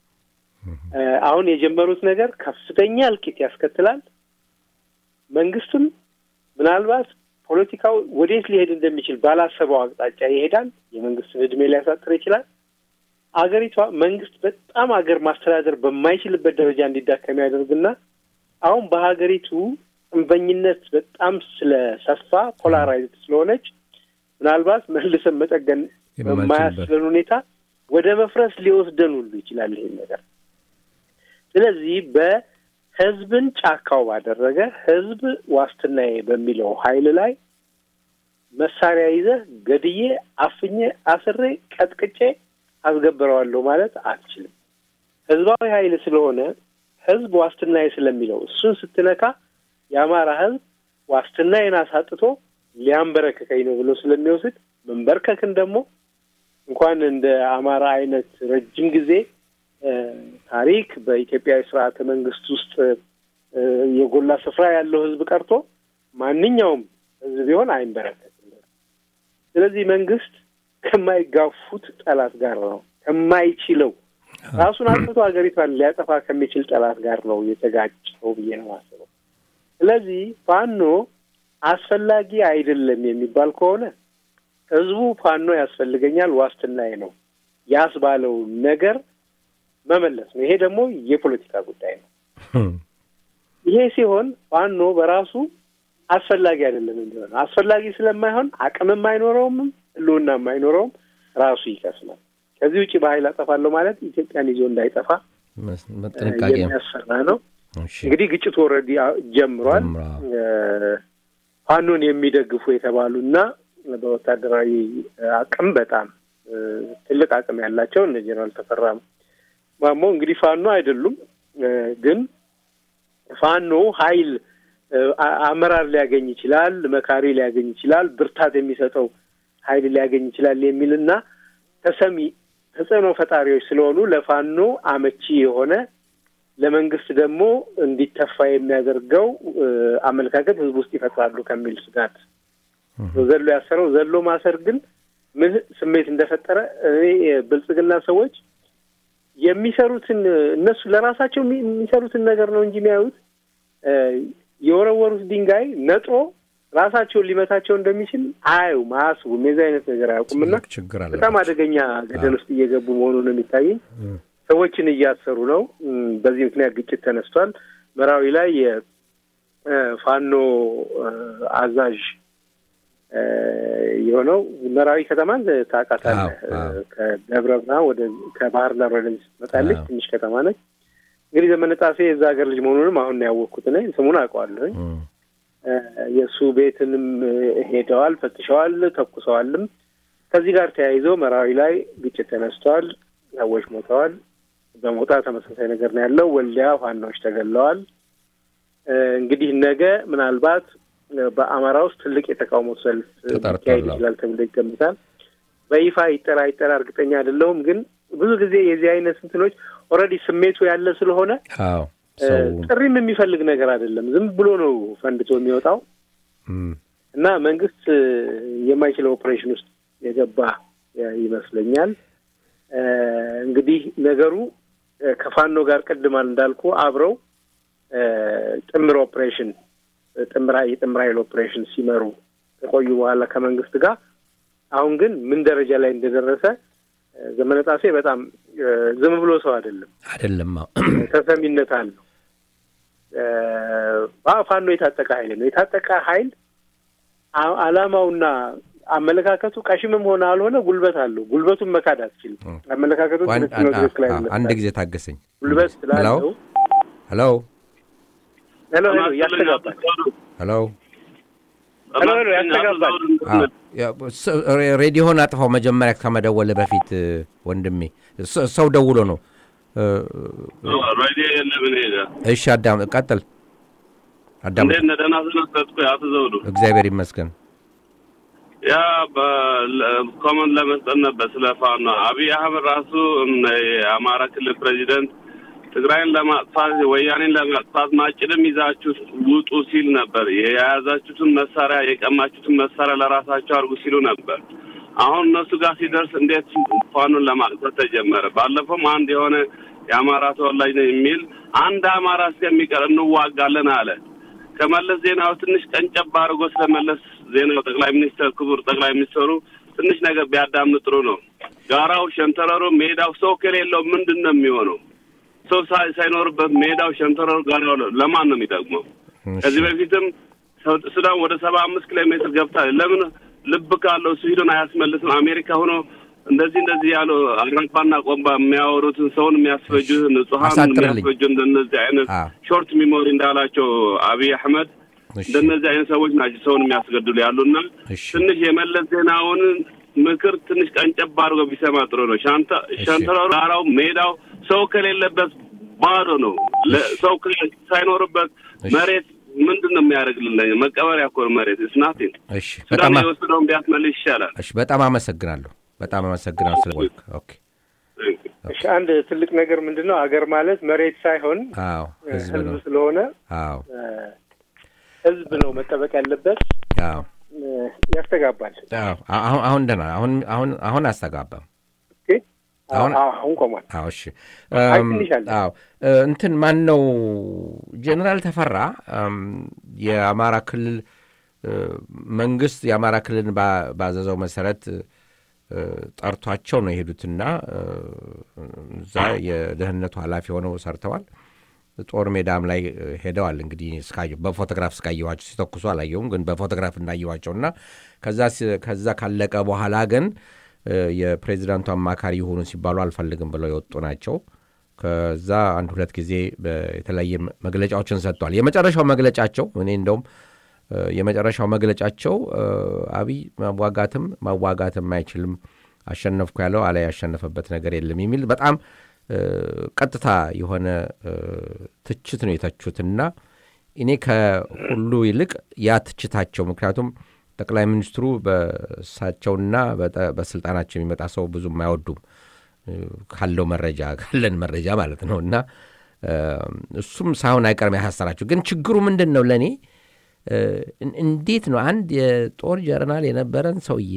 እ፣ አሁን የጀመሩት ነገር ከፍተኛ እልቂት ያስከትላል። መንግስትም ምናልባት ፖለቲካው ወዴት ሊሄድ እንደሚችል ባላሰበው አቅጣጫ ይሄዳል። የመንግስትን እድሜ ሊያሳጥር ይችላል። አገሪቷ መንግስት በጣም አገር ማስተዳደር በማይችልበት ደረጃ እንዲዳከም ያደርግና አሁን በሀገሪቱ ጽንፈኝነት በጣም ስለሰፋ ፖላራይዝድ ስለሆነች ምናልባት መልሰን መጠገን የማንችልበት። በማያስችለን ሁኔታ ወደ መፍረስ ሊወስደን ሁሉ ይችላል ይሄን ነገር። ስለዚህ በህዝብን ጫካው ባደረገ ህዝብ ዋስትናዬ በሚለው ኃይል ላይ መሳሪያ ይዘህ ገድዬ፣ አፍኜ፣ አስሬ፣ ቀጥቅጬ አስገብረዋለሁ ማለት አትችልም። ህዝባዊ ኃይል ስለሆነ ህዝብ ዋስትናዬ ስለሚለው እሱን ስትነካ የአማራ ህዝብ ዋስትናዬን አሳጥቶ ሊያንበረክከኝ ነው ብሎ ስለሚወስድ መንበርከክን ደግሞ እንኳን እንደ አማራ አይነት ረጅም ጊዜ እ፣ ታሪክ በኢትዮጵያዊ ስርዓተ መንግስት ውስጥ እ፣ የጎላ ስፍራ ያለው ህዝብ ቀርቶ ማንኛውም ህዝብ ቢሆን አይንበረከክም። ስለዚህ መንግስት ከማይጋፉት ጠላት ጋር ነው ከማይችለው ራሱን አጥፍቶ ሀገሪቷን ሊያጠፋ ከሚችል ጠላት ጋር ነው የተጋጨው ብዬ ነው ማስበው። ስለዚህ ፋኖ አስፈላጊ አይደለም የሚባል ከሆነ ህዝቡ ፋኖ ያስፈልገኛል ዋስትናዬ ነው ያስባለው ነገር መመለስ ነው። ይሄ ደግሞ የፖለቲካ ጉዳይ ነው። ይሄ ሲሆን ፋኖ በራሱ አስፈላጊ አይደለም እንዲሆን አስፈላጊ ስለማይሆን አቅምም አይኖረውም፣ ህልውናም አይኖረውም፣ ራሱ ይከስማል። ከዚህ ውጭ በኃይል አጠፋለሁ ማለት ኢትዮጵያን ይዞ እንዳይጠፋ መስ- እ፣ ጥንቃቄ የሚያስፈራ ነው። እሺ። እንግዲህ ግጭቱ ኦልሬዲ ጀምሯል። ጀምሯል። እ፣ ፋኖን የሚደግፉ የተባሉ እና በወታደራዊ አቅም በጣም እ፣ ትልቅ አቅም ያላቸው እነ ጀነራል ተፈራ ማሞ እንግዲህ ፋኖ አይደሉም እ፣ ግን ፋኖ ኃይል እ፣ አ- አመራር ሊያገኝ ይችላል፣ መካሪ ሊያገኝ ይችላል፣ ብርታት የሚሰጠው ኃይል ሊያገኝ ይችላል የሚልና ተሰሚ ተጽዕኖ ፈጣሪዎች ስለሆኑ ለፋኖ አመቺ የሆነ ለመንግስት ደግሞ እንዲተፋ የሚያደርገው እ፣ አመለካከት ህዝብ ውስጥ ይፈጥራሉ ከሚል ስጋት ነው ዘሎ ያሰረው። ዘሎ ማሰር ግን ምን ስሜት እንደፈጠረ እኔ የብልጽግና ሰዎች የሚሰሩትን እነሱ ለራሳቸው የሚ- የሚሰሩትን ነገር ነው እንጂ የሚያዩት እ፣ የወረወሩት ድንጋይ ነጥሮ ራሳቸውን ሊመታቸው እንደሚችል አያዩም፣ አያስቡም። የዚህ አይነት ነገር አያውቁምና ትልቅ ችግር አለ። በጣም አደገኛ ገደል ውስጥ እየገቡ መሆኑን ነው የሚታየኝ። ሰዎችን እያሰሩ ነው። እም፣ በዚህ ምክንያት ግጭት ተነስቷል። መራዊ ላይ የፋኖ አዛዥ እ፣ የሆነው መራዊ ከተማን ታውቃታለህ? አዎ፣ አዎ። እ፣ ከደብረ ብርሃን ወደ ከባህር ዳር ወደዚህ ስትመጣለች አዎ። ትንሽ ከተማ ነች። እንግዲህ ዘመነ ጣሴ የዛ ሀገር ልጅ መሆኑንም አሁን ነው ያወቅኩት። እኔ ስሙን አውቀዋለሁኝ። እም፣ እ፣ የእሱ ቤትንም እ፣ ሄደዋል፣ ፈትሸዋል፣ ተኩሰዋልም። ከዚህ ጋር ተያይዘው መራዊ ላይ ግጭት ተነስተዋል፣ ሰዎች ሞተዋል። በሞጣ ተመሳሳይ ነገር ነው ያለው። ወልዲያ ፋኖች ተገለዋል። እ፣ እንግዲህ ነገ ምናልባት እ፣ በአማራ ውስጥ ትልቅ የተቃውሞ ሰልፍ እ, ተጠርቷል። ሊካሄድ ይችላል ተብሎ ይገምታል። በይፋ ይጠራ ይጠራ እርግጠኛ አይደለሁም፣ ግን ብዙ ጊዜ የዚህ አይነት እንትኖች ኦልሬዲ ስሜቱ ያለ ስለሆነ አዎ እ፣ ሰው ጥሪም የሚፈልግ ነገር አይደለም። ዝም ብሎ ነው ፈንድቶ የሚወጣው እም፣ እና መንግስት እ፣ የማይችለው ኦፕሬሽን ውስጥ የገባ እ፣ ይመስለኛል። እ፣ እንግዲህ ነገሩ እ፣ ከፋኖ ጋር ቅድማል እንዳልኩ አብረው እ፣ ጥምር ኦፕሬሽን እ፣ ጥምር ኃይ- የጥምር ኃይል ኦፕሬሽን ሲመሩ ከቆዩ በኋላ ከመንግስት ጋር አሁን ግን ምን ደረጃ ላይ እንደደረሰ እ፣ ዘመነ ጣሴ በጣም እ፣ ዝም ብሎ ሰው አይደለም። አይደለም አዎ። ተሰሚነት አለው። እ፣ ፋኖ የታጠቀ ኃይል ነው። የታጠቀ ኃይል አ- አላማውና አመለካከቱ ቀሽምም ሆነ አልሆነ ጉልበት አለው። ጉልበቱን መካድ አትችልም። አመለካከቱ ዋን- ትክክል ነው፣ አ- ትክክል አ- አይደለም። አንድ ጊዜ ታገሰኝ። ጉልበት ስላለው ሄሎ ሄሎ ሄሎ ያስተጋባል። ሄሎ ሄሎ ሄሎ ያስተጋባል። አዎ፣ ያ- ስ- ሬ- ሬዲዮን አጥፋው መጀመሪያ ከመደወል በፊት እ፣ ወንድሜ ስ- ሰው ደውሎ ነው እ፣ ሬዲዮ የለም እኔ ጋ እሺ አዳም ቀጥል አዳም እንዴት ነህ? ደህና ሰነበትኩ። አቶ ዘውዱ እግዚአብሔር ይመስገን ያ በኮመንት ለመስጠት ነበር ስለ ፋኖ አብይ አህመድ ራሱ እም፣ የአማራ ክልል ፕሬዚደንት ትግራይን ለማጥፋት ወያኔን ለማጥፋት ማጭድም ይዛችሁ ውጡ ሲል ነበር። የያዛችሁትን መሳሪያ የቀማችሁትን መሳሪያ ለራሳቸው አድርጉ ሲሉ ነበር። አሁን እነሱ ጋር ሲደርስ እንዴት ፋኖን ለማጥፋት ተጀመረ? ባለፈውም አንድ የሆነ የአማራ ተወላጅ ነው የሚል አንድ አማራ እስከሚቀር እንዋጋለን አለ። ከመለስ ዜናው ትንሽ ቀንጨብ አድርጎ ስለመለስ ዜናው ጠቅላይ ሚኒስትር ክቡር ጠቅላይ ሚኒስትሩ ትንሽ ነገር ቢያዳምጥ ጥሩ ነው። ጋራው፣ ሸንተረሩ፣ ሜዳው ሰው ከሌለው ምንድን ነው የሚሆነው? ሰው ሳይ- ሳይኖርበት ሜዳው፣ ሸንተረሩ፣ ጋራው ለማን ነው የሚጠቅመው? ከዚህ በፊትም ሰው- ሱዳን ወደ ሰባ አምስት ኪሎ ሜትር ገብታለች። ለምን ልብ ካለው ስዊድን አያስመልስም? አሜሪካ ሆኖ እንደዚህ እንደዚህ ያሉ አራባና ቆምባ የሚያወሩትን ሰውን የሚያስፈጁትን ንጹሀን አሳጥርልኝ። የሚያስፈጁ እንደነዚህ አይነት አዎ። ሾርት ሚሞሪ እንዳላቸው አብይ አህመድ እሺ። እንደነዚህ አይነት ሰዎች ናቸው ሰውን የሚያስገድሉ ያሉና እሺ። ትንሽ የመለስ ዜናውን ምክር ትንሽ ቀንጨብ አድርጎ ቢሰማ ጥሩ ነው። ሻንተ ሸንተረሩ፣ ጋራው፣ ሜዳው ሰው ከሌለበት ባዶ ነው። ለ- ሰው ከ- ሳይኖርበት እሺ። መሬት ምንድን ነው የሚያደርግልን? መቀበሪያ እኮ ነው መሬት ስናቲን እሺ በጣም ሱዳን አ- የወሰደውን ቢያስመልስ ይሻላል። እሺ በጣም አመሰግናለሁ በጣም አመሰግናለሁ ስለ ኦኬ እሺ አንድ ትልቅ ነገር ምንድን ነው አገር ማለት መሬት ሳይሆን አዎ ህዝብ ህዝብ ነው ስለሆነ አዎ እ፣ ህዝብ ነው መጠበቅ ያለበት። አዎ እ፣ ያስተጋባል። አዎ አሁን አሁን ደህና አሁን አሁን አሁን አያስተጋባም ኦኬ? አሁን- አዎ፣ አሁን ቆሟል። አዎ እሺ አይ እም፣ ትንሽ አለ። አዎ እ፣ እንትን ማን ነው ጀኔራል ተፈራ እም፣ የአማራ ክልል እ፣ መንግስት የአማራ ክልልን ባ- ባዘዘው መሰረት እ፣ ጠርቷቸው ነው የሄዱትና እ፣ እዛ የደህንነቱ ኃላፊ ሆነው ሰርተዋል። ጦር ሜዳም ላይ እ፣ ሄደዋል። እንግዲህ እስካየ በፎቶግራፍ እስካየኋቸው ሲተኩሱ አላየሁም፣ ግን በፎቶግራፍ እንዳየኋቸው እና ከዛ ሲ- ከዛ ካለቀ በኋላ ግን እ፣ የፕሬዚዳንቱ አማካሪ የሆኑ ሲባሉ አልፈልግም ብለው የወጡ ናቸው። ከዛ አንድ ሁለት ጊዜ በ- የተለያየ መ- መግለጫዎችን ሰጥተዋል። የመጨረሻው መግለጫቸው እኔ እንደውም እ፣ የመጨረሻው መግለጫቸው እ፣ አብይ ማዋጋትም ማዋጋትም አይችልም አሸነፍኩ ያለው አላይ ያሸነፈበት ነገር የለም የሚል በጣም እ፣ ቀጥታ የሆነ እ፣ ትችት ነው የተቹትና እኔ ከሁሉ ይልቅ ያ ትችታቸው ምክንያቱም ጠቅላይ ሚኒስትሩ በእሳቸውና በጠ- በስልጣናቸው የሚመጣ ሰው ብዙም አይወዱም እ፣ ካለው መረጃ ካለን መረጃ ማለት ነው እና እ፣ እሱም ሳይሆን አይቀርም ያሳሰራቸው ግን ችግሩ ምንድን ነው ለእኔ እ፣ እን- እንዴት ነው አንድ የጦር ጀነራል የነበረን ሰውዬ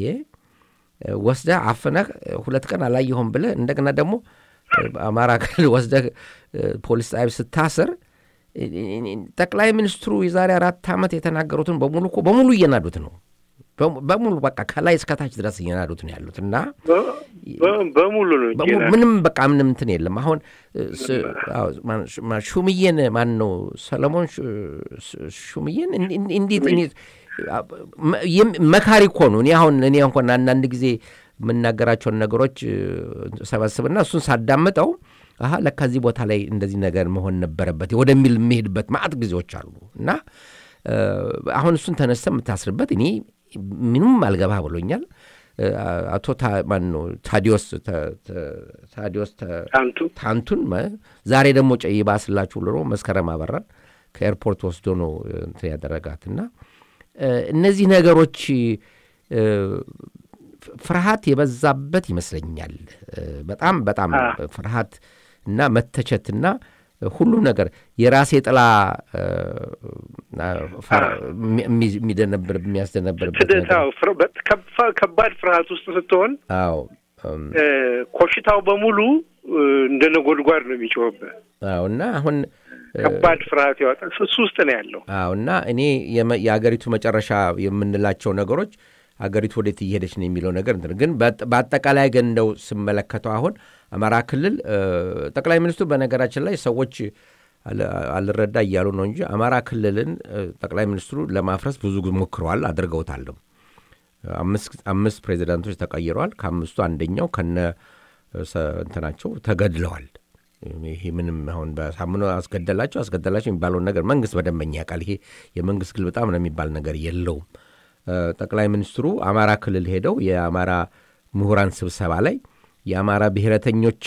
እ፣ ወስደህ አፍነህ እ፣ ሁለት ቀን አላየሁም ብለህ እንደገና ደግሞ እ፣ አማራ ክልል ወስደህ እ፣ ፖሊስ ጣቢያ ስታስር እ፣ እ፣ ጠቅላይ ሚኒስትሩ የዛሬ አራት ዓመት የተናገሩትን በሙሉ እኮ በሙሉ እየናዱት ነው በሙ- በሙሉ በቃ ከላይ እስከታች ድረስ እየናዱት ነው ያሉት እና በ- በ- በሙሉ ነው እንጂ በሙሉ ምንም በቃ ምንም እንትን የለም። አሁን እ፣ ስ- አዎ፣ ማን- ሹ- ማን- ሹምዬን ማን ነው ሰለሞን ሹ- ሹ- ሹምዬን እን- እን- እንዴት እኔ- የም- መካሪ እኮ ነው። እኔ አሁን እኔ እንኳን አንዳንድ ጊዜ የምናገራቸውን ነገሮች እ፣ ሰበስብና እሱን ሳዳምጠው አሀ ለካ እዚህ ቦታ ላይ እንደዚህ ነገር መሆን ነበረበት ወደሚል የሚሄድበት ማዕት ጊዜዎች አሉ እና እ፣ አሁን እሱን ተነስተ የምታስርበት እኔ ምንም አልገባ ብሎኛል። እ፣ አቶ ታ- ማን ነው ታዲዮስ ተ- ተ- ታዲዮስ ተ- አንቱ ታንቱን መ- ዛሬ ደግሞ ጨይባ ስላችሁ ብሎ መስከረም አበራን ከኤርፖርት ወስዶ ነው እ፣ እንትን ያደረጋት እና እ፣ እነዚህ ነገሮች እ፣ ፍ- ፍርሃት የበዛበት ይመስለኛል። እ፣ በጣም በጣም አ። ፍርሃት እና መተቸትና ሁሉም ነገር የራሴ ጥላ እ፣ ፈር- የሚ- የሚ- የሚደነብር የሚያስደነብርበት ነገር ትደታው ፍር- በ- ከፋ- ከባድ ፍርሃት ውስጥ ስትሆን አዎ እም፣ እ፣ ኮሽታው በሙሉ እ፣ እንደ ነጎድጓድ ነው የሚጮህብህ። አዎ እና አሁን እ፣ ከባድ ፍርሃት ያወጣል። እሱ ውስጥ ነው ያለው። አዎ እና እኔ የመ- የአገሪቱ መጨረሻ የምንላቸው ነገሮች አገሪቱ ወዴት እየሄደች ነው የሚለው ነገር እንትን ግን በአጠ- በአጠቃላይ ግን እንደው ስመለከተው አሁን አማራ ክልል እ፣ ጠቅላይ ሚኒስትሩ በነገራችን ላይ ሰዎች አል- አልረዳ እያሉ ነው እንጂ አማራ ክልልን እ፣ ጠቅላይ ሚኒስትሩ ለማፍረስ ብዙ ጊዜ ሞክረዋል፣ አድርገውታልም። አምስት አምስት ፕሬዚዳንቶች ተቀይረዋል። ከአምስቱ አንደኛው ከነ ሰ- እንትናቸው ተገድለዋል። ይሄ ምንም አሁን በሳምኖ አስገደላቸው አስገደላቸው የሚባለውን ነገር መንግስት በደንበኛ ያውቃል። ይሄ የመንግስት ግልብጣ ነው የሚባል ነገር የለውም። እ፣ ጠቅላይ ሚኒስትሩ አማራ ክልል ሄደው የአማራ ምሁራን ስብሰባ ላይ የአማራ ብሔረተኞች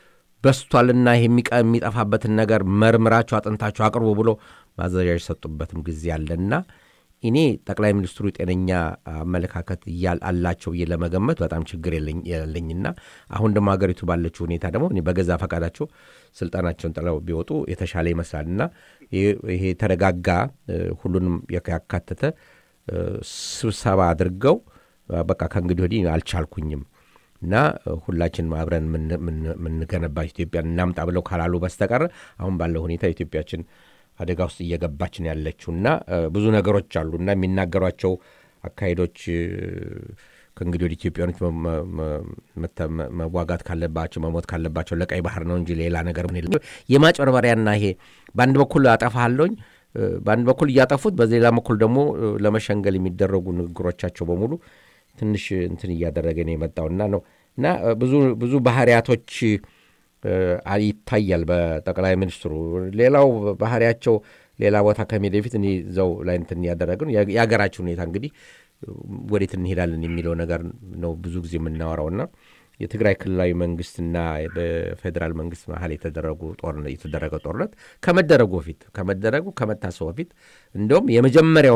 በስቷልና ይሄ የሚቀ- የሚጠፋበትን ነገር መርምራቸው አጥንታቸው አቅርቡ ብሎ ማዘዣ የሰጡበትም ጊዜ አለና እኔ ጠቅላይ ሚኒስትሩ ጤነኛ አመለካከት እያል- አላቸው ብዬ ለመገመት በጣም ችግር የለኝ- የለኝና አሁን ደግሞ ሀገሪቱ ባለችው ሁኔታ ደግሞ እኔ በገዛ ፈቃዳቸው ስልጣናቸውን ጥለው ቢወጡ የተሻለ ይመስላልና ይህ- ይሄ የተረጋጋ እ፣ ሁሉንም ያካተተ እ፣ ስብሰባ አድርገው እ፣ በቃ ከእንግዲህ ወዲህ አልቻልኩኝም እና እ፣ ሁላችንም አብረን የምን- የምን- የምንገነባት ኢትዮጵያን እናምጣ ብለው ካላሉ በስተቀር አሁን ባለው ሁኔታ ኢትዮጵያችን አደጋ ውስጥ እየገባች ነው ያለችው እና እ፣ ብዙ ነገሮች አሉ እና የሚናገሯቸው አካሄዶች እ፣ ከእንግዲህ ወደ ኢትዮጵያኖች መ- መ- መ- መተ- መ- መዋጋት ካለባቸው መሞት ካለባቸው ለቀይ ባህር ነው እንጂ ሌላ ነገር ምን የለም። የማጭበርበሪያና ይሄ በአንድ በኩል አጠፋለኝ በአንድ በኩል እያጠፉት በሌላ በኩል ደግሞ እ፣ ለመሸንገል የሚደረጉ ንግግሮቻቸው በሙሉ ትንሽ እንትን እያደረገ ነው የመጣውና ነው እና እ፣ ብዙ ብዙ ባህሪያቶች እ፣ አ- ይታያል በጠቅላይ ሚኒስትሩ። ሌላው ባህሪያቸው ሌላ ቦታ ከመሄድ በፊት እኔ እዛው ላይ እንትን እያደረገ ነው የሀገ- የሀገራችን ሁኔታ እንግዲህ ወዴት እንሄዳለን የሚለው ነገር ነው ብዙ ጊዜ የምናወራውና የትግራይ ክልላዊ መንግስትና በፌዴራል መንግስት መሀል የተደረጉ ጦርነት የተደረገ ጦርነት ከመደረጉ በፊት ከመደረጉ ከመታሰቡ በፊት እንደውም የመጀመሪያው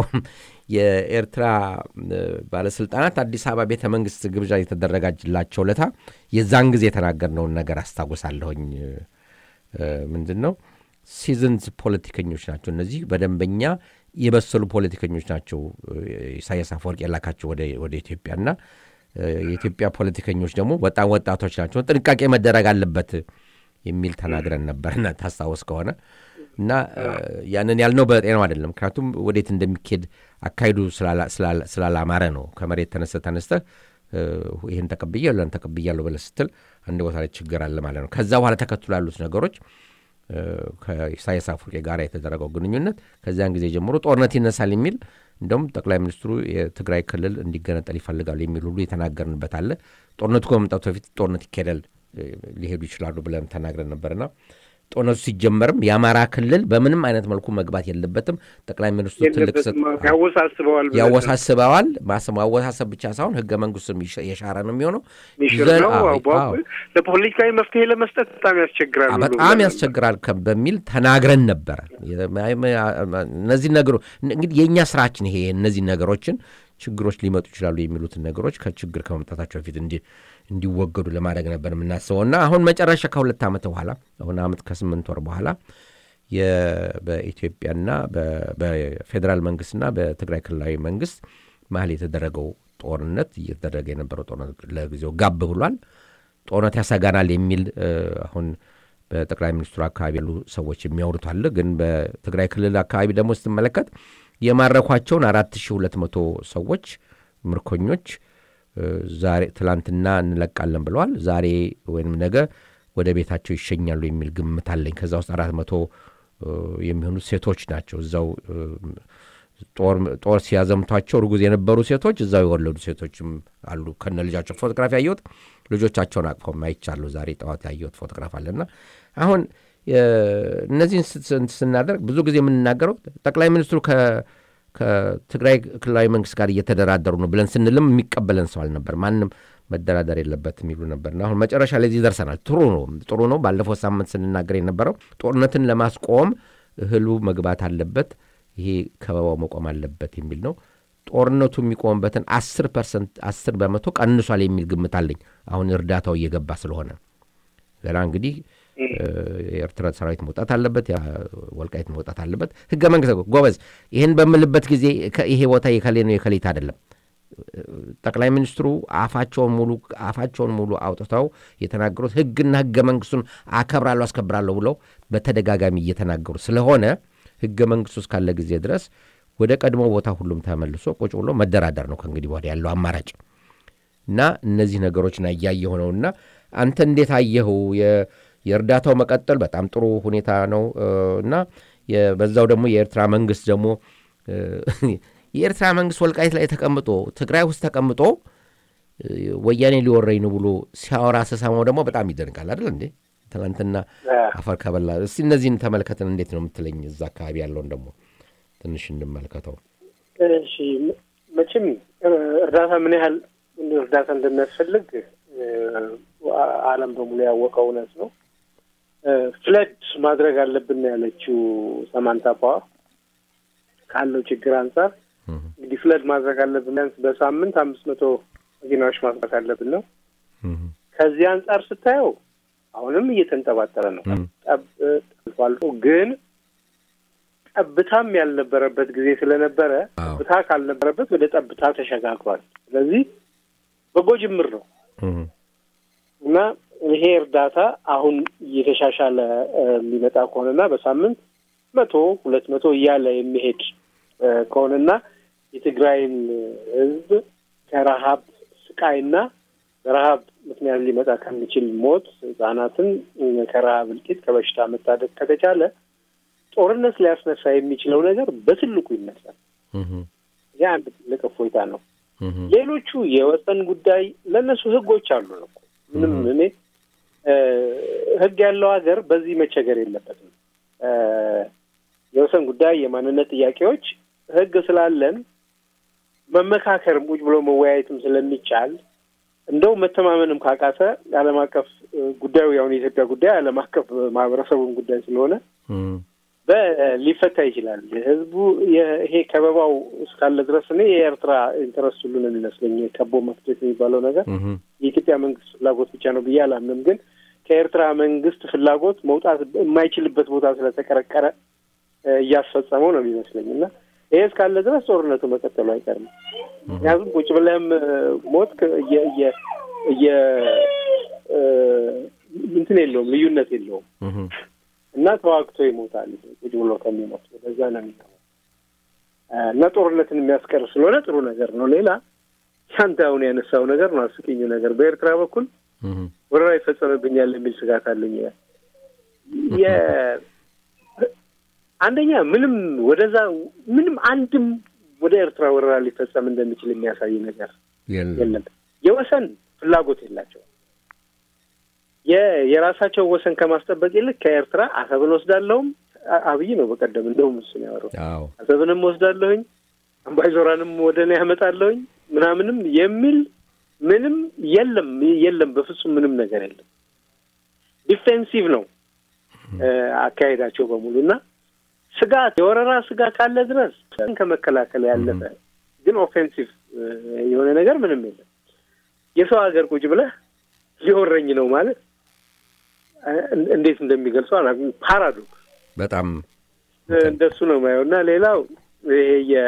የኤርትራ እ፣ ባለስልጣናት አዲስ አበባ ቤተ መንግስት ግብዣ የተደረጋላቸው ለታ የዛን ጊዜ የተናገርነውን ነገር አስታውሳለሁኝ። እ፣ ምንድን ነው ሲዝንስ ፖለቲከኞች ናቸው እነዚህ በደንበኛ የበሰሉ ፖለቲከኞች ናቸው እ፣ ኢሳያስ አፈወርቅ የላካቸው ወደ ወደ ኢትዮጵያና እ፣ የኢትዮጵያ ፖለቲከኞች ደግሞ በጣም ወጣቶች ናቸው፣ ጥንቃቄ መደረግ አለበት የሚል ተናግረን ነበርና ታስታውስ ከሆነ እና እ፣ ያንን ያልነው በጤናው አይደለም። ምክንያቱም ወዴት እንደሚካሄድ አካሄዱ ስላላ- ስላላ- ስላላማረ ነው። ከመሬት ተነስተ ተነስተህ እ፣ ይህን ተቀብያለሁ ያን ተቀብያለሁ ብለህ ስትል አንድ ቦታ ላይ ችግር አለ ማለት ነው። ከዛ በኋላ ተከትሎ ያሉት ነገሮች እ፣ ከኢሳያስ አፈወርቂ ጋር የተደረገው ግንኙነት ከዚያን ጊዜ ጀምሮ ጦርነት ይነሳል የሚል እንደውም ጠቅላይ ሚኒስትሩ የትግራይ ክልል እንዲገነጠል ይፈልጋሉ የሚል ሁሉ የተናገርንበት አለ። ጦርነቱ ከመምጣቱ በፊት ጦርነት ይካሄዳል እ፣ ሊሄዱ ይችላሉ ብለን ተናግረን ነበርና ጦርነቱ ሲጀመርም የአማራ ክልል በምንም አይነት መልኩ መግባት የለበትም። ጠቅላይ ሚኒስትሩ ትልቅ ስጥ- የለበትም ያወሳስበዋል ብለህ ያወሳስበዋል። ማስ- ማወሳሰብ ብቻ ሳይሆን ህገ መንግስቱም ይሸ- የሻረ ነው የሚሆነው። ሚሽር ዘል- ነው። አዎ፣ አዎ፣ አዎ። ለፖለቲካዊ መፍትሄ ለመስጠት በጣም ያስቸግራል። አ- ሁሉ በጣም ብለን ያስቸግራል ከ- በሚል ተናግረን ነበረ። የ- እነዚህ ነገሮች እንግዲህ የእኛ ስራችን ይሄ እነዚህ ነገሮችን ችግሮች ሊመጡ ይችላሉ የሚሉትን ነገሮች ከችግር ከመምጣታቸው በፊት እንዲ- እንዲወገዱ ለማድረግ ነበር የምናስበው እና አሁን መጨረሻ ከሁለት ዓመት በኋላ አሁን ዓመት ከስምንት ወር በኋላ የ- በኢትዮጵያና በ- በፌዴራል መንግስትና በትግራይ ክልላዊ መንግስት መሀል የተደረገው ጦርነት እየተደረገ የነበረው ጦርነት ለጊዜው ጋብ ብሏል። ጦርነት ያሰጋናል የሚል እ፣ አሁን በጠቅላይ ሚኒስትሩ አካባቢ ያሉ ሰዎች የሚያወሩት አለ። ግን በትግራይ ክልል አካባቢ ደግሞ ስትመለከት የማረኳቸውን አራት ሺህ ሁለት መቶ ሰዎች ምርኮኞች እ፣ ዛሬ ትላንትና እንለቃለን ብለዋል። ዛሬ ወይም ነገ ወደ ቤታቸው ይሸኛሉ የሚል ግምት አለኝ። ከዛ ውስጥ አራት መቶ እ፣ የሚሆኑት ሴቶች ናቸው። እዛው እ፣ ጦር ሲያዘምቷቸው እርጉዝ የነበሩ ሴቶች እዛው የወለዱ ሴቶችም አሉ ከነ ልጃቸው ፎቶግራፍ ያየሁት ልጆቻቸውን አቅፈው አይቻለሁ። ዛሬ ጠዋት ያየሁት ፎቶግራፍ አለና አሁን እነዚህን ስናደርግ ብዙ ጊዜ የምንናገረው ጠቅላይ ሚኒስትሩ ከትግራይ ክልላዊ መንግስት ጋር እየተደራደሩ ነው ብለን ስንልም የሚቀበለን ሰው አልነበር። ማንም መደራደር የለበት የሚሉ ነበርና አሁን መጨረሻ ላይ እዚህ ደርሰናል። ጥሩ ነው ጥሩ ነው። ባለፈው ሳምንት ስንናገር የነበረው ጦርነትን ለማስቆም እህሉ መግባት አለበት፣ ይሄ ከበባው መቆም አለበት የሚል ነው። ጦርነቱ የሚቆምበትን አስር ፐርሰንት አስር በመቶ ቀንሷል የሚል ግምት አለኝ። አሁን እርዳታው እየገባ ስለሆነ ገና እንግዲህ የኤርትራ ሰራዊት መውጣት አለበት፣ ወልቃይት መውጣት አለበት። ህገ መንግስት ጎበዝ፣ ይህን በምልበት ጊዜ ይሄ ቦታ የከሌ ነው የከሌት አይደለም። ጠቅላይ ሚኒስትሩ አፋቸውን ሙሉ አፋቸውን ሙሉ አውጥተው የተናገሩት ህግና ህገ መንግስቱን አከብራለሁ አስከብራለሁ ብለው በተደጋጋሚ እየተናገሩ ስለሆነ ህገ መንግስቱ እስካለ ጊዜ ድረስ ወደ ቀድሞ ቦታ ሁሉም ተመልሶ ቁጭ ብሎ መደራደር ነው ከእንግዲህ ወዲያ ያለው አማራጭ እና እነዚህ ነገሮችን እያየሁ ነውና አንተ እንዴት አየኸው? የእርዳታው መቀጠል በጣም ጥሩ ሁኔታ ነው እና በዛው ደግሞ የኤርትራ መንግስት ደግሞ የኤርትራ መንግስት ወልቃይት ላይ ተቀምጦ ትግራይ ውስጥ ተቀምጦ ወያኔ ሊወረኝ ነው ብሎ ሲያወራ ስሰማው ደግሞ በጣም ይደንቃል። አይደል እንዴ? ትናንትና አፈር ከበላ። እስቲ እነዚህን ተመልከትን። እንዴት ነው የምትለኝ? እዛ አካባቢ ያለውን ደግሞ ትንሽ እንመልከተው። እሺ፣ መቼም እርዳታ ምን ያህል እርዳታ እንደሚያስፈልግ ዓለም በሙሉ ያወቀው እውነት ነው። ፍለድ ማድረግ አለብን ያለችው ሰማንታ ፓወር ካለው ችግር አንጻር እንግዲህ ፍለድ ማድረግ አለብን ቢያንስ በሳምንት አምስት መቶ መኪናዎች ማስራት አለብን ነው። ከዚህ አንጻር ስታየው አሁንም እየተንጠባጠረ ነው። ጠብቶ ግን ጠብታም ያልነበረበት ጊዜ ስለነበረ ጠብታ ካልነበረበት ወደ ጠብታ ተሸጋግሯል። ስለዚህ በጎ ጅምር ነው እና ይሄ እርዳታ አሁን እየተሻሻለ የሚመጣ ከሆነና በሳምንት መቶ ሁለት መቶ እያለ የሚሄድ ከሆነና የትግራይን ሕዝብ ከረሀብ ስቃይና በረሀብ ምክንያት ሊመጣ ከሚችል ሞት ህጻናትን ከረሀብ እልቂት ከበሽታ መታደግ ከተቻለ ጦርነት ሊያስነሳ የሚችለው ነገር በትልቁ ይነሳል። ይህ አንድ ትልቅ እፎይታ ነው። ሌሎቹ የወሰን ጉዳይ ለእነሱ ህጎች አሉ ነው። ምንም እኔ ህግ ያለው ሀገር በዚህ መቸገር የለበትም። የወሰን ጉዳይ፣ የማንነት ጥያቄዎች ህግ ስላለን መመካከርም ቁጭ ብሎ መወያየትም ስለሚቻል እንደው መተማመንም ካቃተ የዓለም አቀፍ ጉዳዩ ያሁን የኢትዮጵያ ጉዳይ ዓለም አቀፍ ማህበረሰቡን ጉዳይ ስለሆነ ሊፈታ ይችላል። ህዝቡ ይሄ ከበባው እስካለ ድረስ እኔ የኤርትራ ኢንተረስት ሁሉ ነው የሚመስለኝ። ከቦ መፍትሄት የሚባለው ነገር የኢትዮጵያ መንግስት ፍላጎት ብቻ ነው ብዬ አላምንም። ግን ከኤርትራ መንግስት ፍላጎት መውጣት የማይችልበት ቦታ ስለተቀረቀረ እያስፈጸመው ነው የሚመስለኝ እና ይሄ እስካለ ድረስ ጦርነቱ መቀጠሉ አይቀርም። ምክንያቱም ቁጭ ብለህም ሞት እየ እንትን የለውም ልዩነት የለውም እና ተዋግቶ ይሞታል ቁጭ ብሎ ከሚሞት ወደዛ ነው የሚለው እና ጦርነትን የሚያስቀር ስለሆነ ጥሩ ነገር ነው። ሌላ አንተ አሁን ያነሳው ነገር ነው አስቂኙ ነገር በኤርትራ በኩል ወረራ ይፈጸምብኛል የሚል ስጋት አለኝ። አንደኛ ምንም ወደዛ ምንም አንድም ወደ ኤርትራ ወረራ ሊፈጸም እንደሚችል የሚያሳይ ነገር የለም። የወሰን ፍላጎት የላቸው የራሳቸው ወሰን ከማስጠበቅ ይልቅ ከኤርትራ አሰብን ወስዳለሁም አብይ ነው በቀደም እንደውም እሱን ያወራው አሰብንም ወስዳለሁኝ አምባይዞራንም ወደ እኔ ያመጣለሁኝ ምናምንም የሚል ምንም የለም የለም፣ በፍጹም ምንም ነገር የለም። ዲፌንሲቭ ነው አካሄዳቸው በሙሉ እና ስጋት የወረራ ስጋት ካለ ድረስ ከመከላከል ያለፈ ግን ኦፌንሲቭ የሆነ ነገር ምንም የለም። የሰው ሀገር ቁጭ ብለህ ሊወረኝ ነው ማለት እንዴት እንደሚገልጹ አላውቅም። ፓራዶክስ በጣም እንደሱ ነው ማየው እና ሌላው ይሄ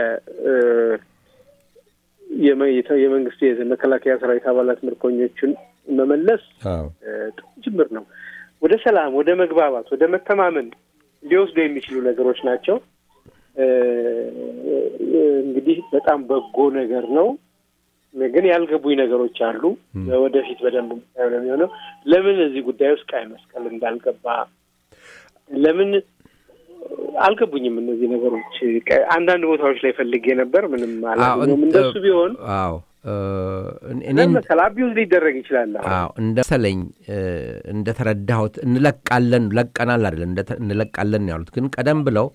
የመንግስት የመከላከያ ሰራዊት አባላት ምርኮኞቹን መመለስ ጥሩ ጅምር ነው። ወደ ሰላም፣ ወደ መግባባት፣ ወደ መተማመን ሊወስዱ የሚችሉ ነገሮች ናቸው። እንግዲህ በጣም በጎ ነገር ነው። ግን ያልገቡኝ ነገሮች አሉ። ወደፊት በደንብ ነው የሚሆነው። ለምን እዚህ ጉዳይ ውስጥ ቀይ መስቀል እንዳልገባ፣ ለምን አልገቡኝም እነዚህ ነገሮች። ቀ- አንዳንድ ቦታዎች ላይ ፈልጌ ነበር፣ ምንም አላገኘሁም። እንደሱ ቢሆን አዎ እ፣ እኔ ምን መሰለህ አቢዩዝ ሊደረግ ይችላል። አሁን አዎ እንደ መሰለኝ እ፣ እንደተረዳሁት እንለቃለን ለቀናል አይደለም እንደተ- እንለቃለን ነው ያሉት። ግን ቀደም ብለው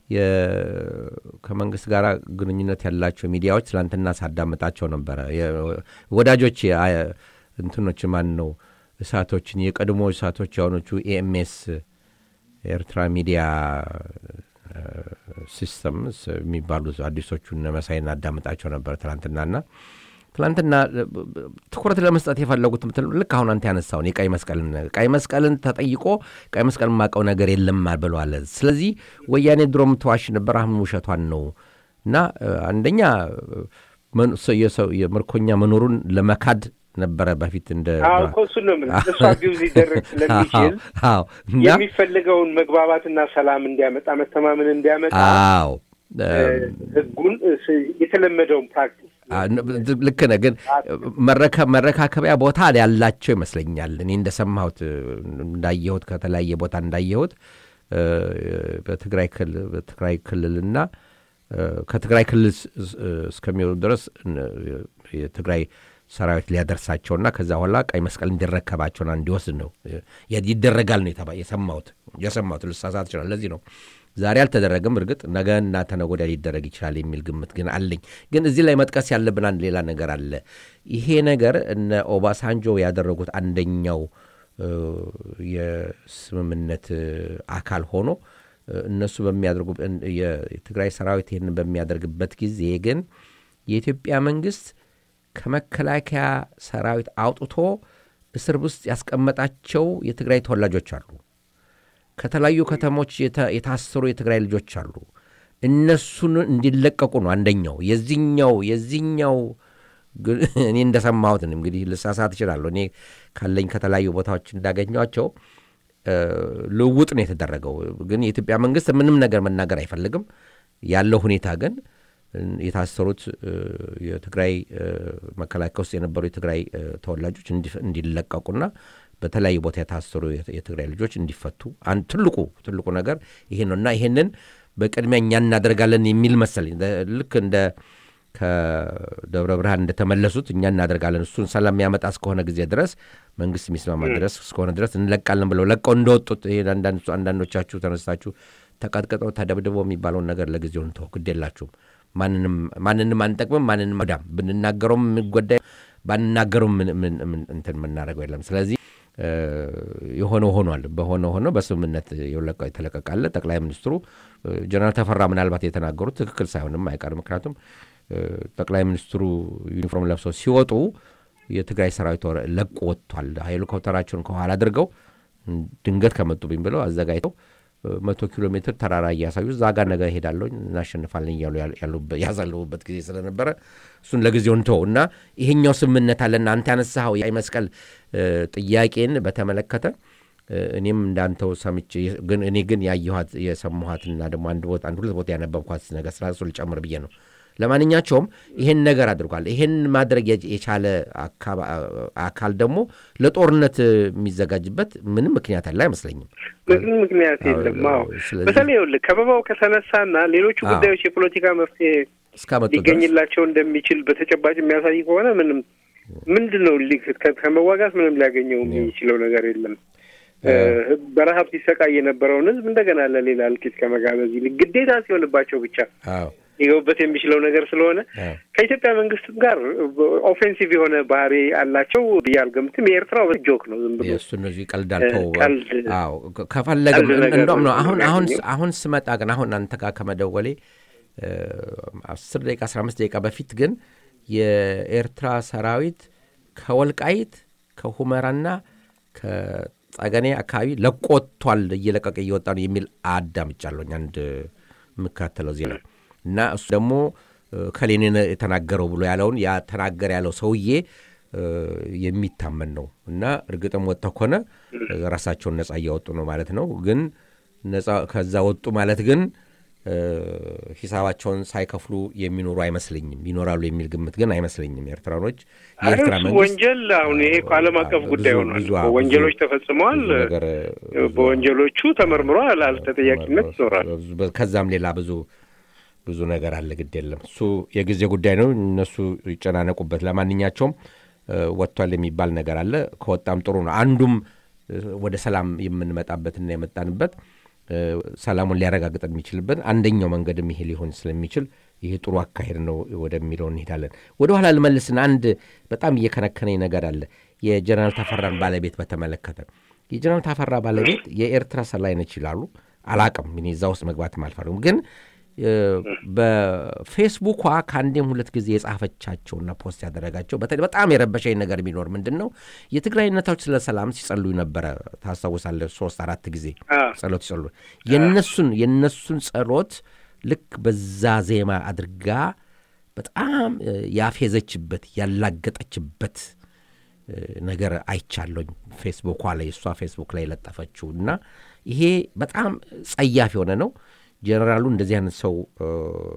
የ- ከመንግስት ጋር ግንኙነት ያላቸው ሚዲያዎች ትላንትና ሳዳምጣቸው ነበረ። የ- ወዳጆች የ- እንትኖች ማን ነው እሳቶችን የቀድሞ እሳቶች የሆኖቹ ኤኤምኤስ የኤርትራ ሚዲያ እ፣ ሲስተምስ የሚባሉ አዲሶቹን መሳይ እናዳምጣቸው ነበር ትላንትናና ትላንትና እ፣ ትኩረት ለመስጠት የፈለጉት ምትል ልክ አሁን አንተ ያነሳውን የቀይ መስቀልን ቀይ መስቀልን ተጠይቆ ቀይ መስቀል የማውቀው ነገር የለም ብለዋል። ስለዚህ ወያኔ ድሮም ተዋሽ ነበር፣ አሁን ውሸቷን ነው እና እ፣ አንደኛ እ፣ መን- ሰው- የሰው የምርኮኛ መኖሩን ለመካድ ነበረ በፊት እንደ አዎ እኮ እሱን ነው የምልህ። እሱ አቢዩዝ ሊደረግ ስለሚችል አዎ እና የሚፈልገውን መግባባትና ሰላም እንዲያመጣ መተማመን እንዲያመጣ አዎ እ፣ ህጉን ስ- የተለመደውን ፕራክቲስ አ- ን- ልክ ነህ። ግን መረከ- መረካከቢያ ቦታ ያላቸው ይመስለኛል። እኔ እንደሰማሁት እ፣ እንዳየሁት ከተለያየ ቦታ እንዳየሁት እ፣ በትግራይ ክልል በትግራይ ክልልና እ፣ ከትግራይ ክልል ስ- ስ- እስከሚወጡ ድረስ እ፣ የትግራይ ሰራዊት ሊያደርሳቸውና ከዛ በኋላ ቀይ መስቀል እንዲረከባቸውና እንዲወስድ ነው እ፣ ይደረጋል ነው የተባ- የሰማሁት የሰማሁት ልሳሳት ይችላል። ለዚህ ነው ዛሬ አልተደረገም። እርግጥ ነገ እና ተነገ ወዲያ ሊደረግ ይችላል የሚል ግምት ግን አለኝ። ግን እዚህ ላይ መጥቀስ ያለብን አንድ ሌላ ነገር አለ። ይሄ ነገር እነ ኦባሳንጆ ያደረጉት አንደኛው እ፣ የስምምነት እ፣ አካል ሆኖ እ፣ እነሱ በሚያደርጉ እን- የ- የትግራይ ሰራዊት ይህንን በሚያደርግበት ጊዜ ግን የኢትዮጵያ መንግስት ከመከላከያ ሰራዊት አውጥቶ እስር ውስጥ ያስቀመጣቸው የትግራይ ተወላጆች አሉ። ከተለያዩ ከተሞች የተ- የታሰሩ የትግራይ ልጆች አሉ። እነሱን እንዲለቀቁ ነው አንደኛው የዚህኛው የዚህኛው ግን እኔ እንደሰማሁት ነው። እንግዲህ ልሳሳት እችላለሁ። እኔ ካለኝ ከተለያዩ ቦታዎች እንዳገኟቸው እ፣ ልውውጥ ነው የተደረገው። ግን የኢትዮጵያ መንግስት ምንም ነገር መናገር አይፈልግም። ያለው ሁኔታ ግን እ፣ የታሰሩት እ፣ የትግራይ እ፣ መከላከያ ውስጥ የነበሩ የትግራይ እ፣ ተወላጆች እንዲ- እንዲለቀቁና በተለያዩ ቦታ የታሰሩ የት- የትግራይ ልጆች እንዲፈቱ አንድ ትልቁ ትልቁ ነገር ይሄ ነው እና ይሄንን በቅድሚያ እኛ እናደርጋለን የሚል መሰለኝ ደ- ልክ እንደ ከደብረ ብርሃን እንደተመለሱት እኛ እናደርጋለን እሱን ሰላም የሚያመጣ እስከሆነ ጊዜ ድረስ መንግስት የሚስማማ ድረስ እስከሆነ ድረስ እንለቃለን ብለው ለቀው እንደወጡት ይሄ አንዳንድ- አንዳንዶቻችሁ ተነስታችሁ ተቀጥቅጠው ተደብድበው የሚባለውን ነገር ለጊዜው እንተው፣ ግድ የላችሁም። ማንንም ማንንም አንጠቅምም፣ ማንንም ወዳም ብንናገረውም የምንጎዳ ባንናገረውም ምን- ምን- ምን- እንትን የምናደርገው የለም። ስለዚህ እ፣ የሆነው ሆኗል። በሆነ ሆኖ በስምምነት የለቀ- የተለቀቃለ ጠቅላይ ሚኒስትሩ እ፣ ጀነራል ተፈራ ምናልባት የተናገሩት ትክክል ሳይሆንም አይቀርም። ምክንያቱም እ፣ ጠቅላይ ሚኒስትሩ ዩኒፎርም ለብሰው ሲወጡ የትግራይ ሰራዊት ወረ- ለቆ ወጥቷል። ሄሊኮፕተራቸውን ከኋላ አድርገው ድንገት ከመጡብኝ ብለው አዘጋጅተው እ፣ መቶ ኪሎ ሜትር ተራራ እያሳዩ እዛ ጋር ነገ ሄዳለሁ እናሸንፋለን እያሉ ያሉ- ያሉበት- ያሳለፉበት ጊዜ ስለነበረ እሱን ለጊዜው እንተው እና ይሄኛው ስምምነት አለና አንተ ያነሳኸው የቀይ መስቀል እ፣ ጥያቄን በተመለከተ እ፣ እኔም እንዳንተው ሰምቼ ግን እኔ ግን ያየኋት የሰማኋትና ደግሞ አንድ ቦታ አንድ ሁለት ቦታ ያነበብኳት ነገር ስራ እሱ ልጨምር ብዬ ነው። ለማንኛቸውም ይሄን ነገር አድርጓል። ይሄን ማድረግ የች- የቻለ አካባ- አካል ደግሞ ለጦርነት የሚዘጋጅበት ምንም ምክንያት ያለ አይመስለኝም። ምንም ምክንያት የለም። አዎ ስለዚህ በተለይ ይኸውልህ ከበባው ከተነሳና ሌሎቹ አዎ። ጉዳዮች የፖለቲካ መፍትሄ እስካመጡ ድረስ ሊገኝላቸው እንደሚችል በተጨባጭ የሚያሳይ ከሆነ ምንም ምንድን ነው ሊ- ከ- ከመዋጋት ምንም ሊያገኘው የሚችለው ነገር የለም። እ፣ በረሀብ ሲሰቃይ የነበረውን ሕዝብ እንደገና ለሌላ እልቂት ከመጋበዝ ይልቅ ግዴታ ሲሆንባቸው ብቻ አዎ ሊገቡበት የሚችለው ነገር ስለሆነ አዎ ከኢትዮጵያ መንግስትም ጋር ኦፌንሲቭ የሆነ ባህሪ አላቸው ብዬ አልገምትም። የኤርትራው ጆክ ነው ዝም ብሎ የእሱ እነዚህ ቀልዳል እ፣ ተው ቀልድ አዎ ከ- ከፈለገም ቀልድ ነገር እንደውም ነው ነው አሁን አሁን የሚያገኘው። አሁን ስመጣ ግን አሁን አንተ ጋር ከመደወሌ እ፣ አስር ደቂቃ አስራ አምስት ደቂቃ በፊት ግን የኤርትራ ሰራዊት ከወልቃይት ከሁመራና ከጸገኔ አካባቢ ለቆ ወጥቷል እየለቀቀ እየወጣ ነው የሚል አዳምጫለሁኝ አንድ የምከታተለው ዜና እና እሱ ደግሞ እ፣ ከሌኔ ነው የተናገረው ብሎ ያለውን ያ ተናገር ያለው ሰውዬ እ፣ የሚታመን ነው እና እርግጥም ወጥተው ከሆነ ራሳቸውን ነጻ እያወጡ ነው ማለት ነው። ግን ነጻ ከዛ ወጡ ማለት ግን እ፣ ሂሳባቸውን ሳይከፍሉ የሚኖሩ አይመስለኝም። ይኖራሉ የሚል ግምት ግን አይመስለኝም። ኤርትራኖች የኤርትራ እሱ መንግስት ወንጀል አሁን ይሄ እኮ ዓለም አቀፍ ብዙ- ጉዳይ ሆኗል። ብዙ- እኮ ብዙ- ወንጀሎች ተፈጽመዋል። ብዙ ነገር በወንጀሎቹ ተመርምሯል። አልተጠያቂነት ይኖራል። ከዛም ሌላ ብዙ ብዙ ነገር አለ። ግድ የለም እሱ የጊዜ ጉዳይ ነው። እነሱ ይጨናነቁበት። ለማንኛቸውም እ፣ ወጥቷል የሚባል ነገር አለ። ከወጣም ጥሩ ነው። አንዱም እ፣ ወደ ሰላም የምንመጣበትና የመጣንበት እ፣ ሰላሙን ሊያረጋግጥ የሚችልበት አንደኛው መንገድም ይሄ ሊሆን ስለሚችል ይሄ ጥሩ አካሄድ ነው ወደሚለው እንሄዳለን። ወደ ኋላ ልመልስና አንድ በጣም እየከነከነኝ ነገር አለ። የጀነራል ተፈራን ባለቤት በተመለከተ የጀነራል ተፈራ ባለቤት የኤርትራ ሰላይ ነች ይላሉ። አላቅም እኔ እዛ ውስጥ መግባትም አልፈልግም ግን እ፣ በፌስቡኳ ከአንዴም ሁለት ጊዜ የጻፈቻቸውና ፖስት ያደረጋቸው በተለይ በጣም የረበሸኝ ነገር ቢኖር ምንድን ነው የትግራይ ነታዎች ስለ ሰላም ሲጸልዩ ነበረ። ታስታውሳለህ? ሶስት አራት ጊዜ አዎ። ጸሎት ሲጸሉ የነሱን የነሱን ጸሎት ልክ በዛ ዜማ አድርጋ በጣም እ፣ ያፌዘችበት ያላገጠችበት እ፣ ነገር አይቻለኝ ፌስቡኳ ላይ እሷ ፌስቡክ ላይ የለጠፈችው እና ይሄ በጣም ጸያፍ የሆነ ነው። ጄኔራሉ እንደዚህ አይነት ሰው እ፣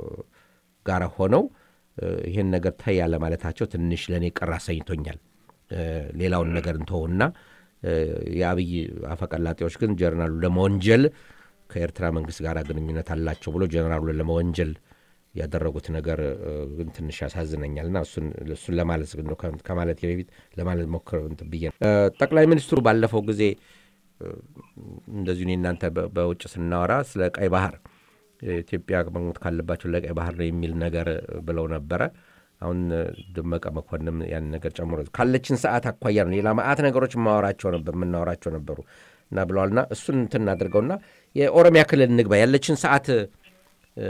ጋር ሆነው እ፣ ይሄን ነገር ተይ ያለ ማለታቸው ትንሽ ለእኔ ቅር አሰኝቶኛል። እ፣ ሌላውን ነገር እንተውና እ፣ የአብይ አፈቀላጤዎች ግን ጀነራሉ ለመወንጀል ከኤርትራ መንግስት ጋር ግንኙነት አላቸው ብሎ ጀነራሉን ለመወንጀል ያደረጉት ነገር እ፣ ግን ትንሽ ያሳዝነኛል እና እሱን እሱን ለማለት ግን ከ- ከማለት በፊት ለማለት ሞክር እንትን ብዬ ነው። እ፣ ጠቅላይ ሚኒስትሩ ባለፈው ጊዜ እ፣ እንደዚሁ እኔ እናንተ በ- በውጭ ስናወራ ስለ ቀይ ባህር ኢትዮጵያ መሞት ካለባቸው ለቀይ ባህር ነው የሚል ነገር ብለው ነበረ። አሁን እ፣ ደመቀ መኮንን ያን ነገር ጨምሮ ካለችን ሰዓት አኳያ ነው ሌላ ማአት ነገሮች ማወራቸው ነበር የምናወራቸው ነበሩ እና ብለዋልና እሱን እንትን እናድርገውና የኦሮሚያ ክልል እንግባ ያለችን ሰዓት እ፣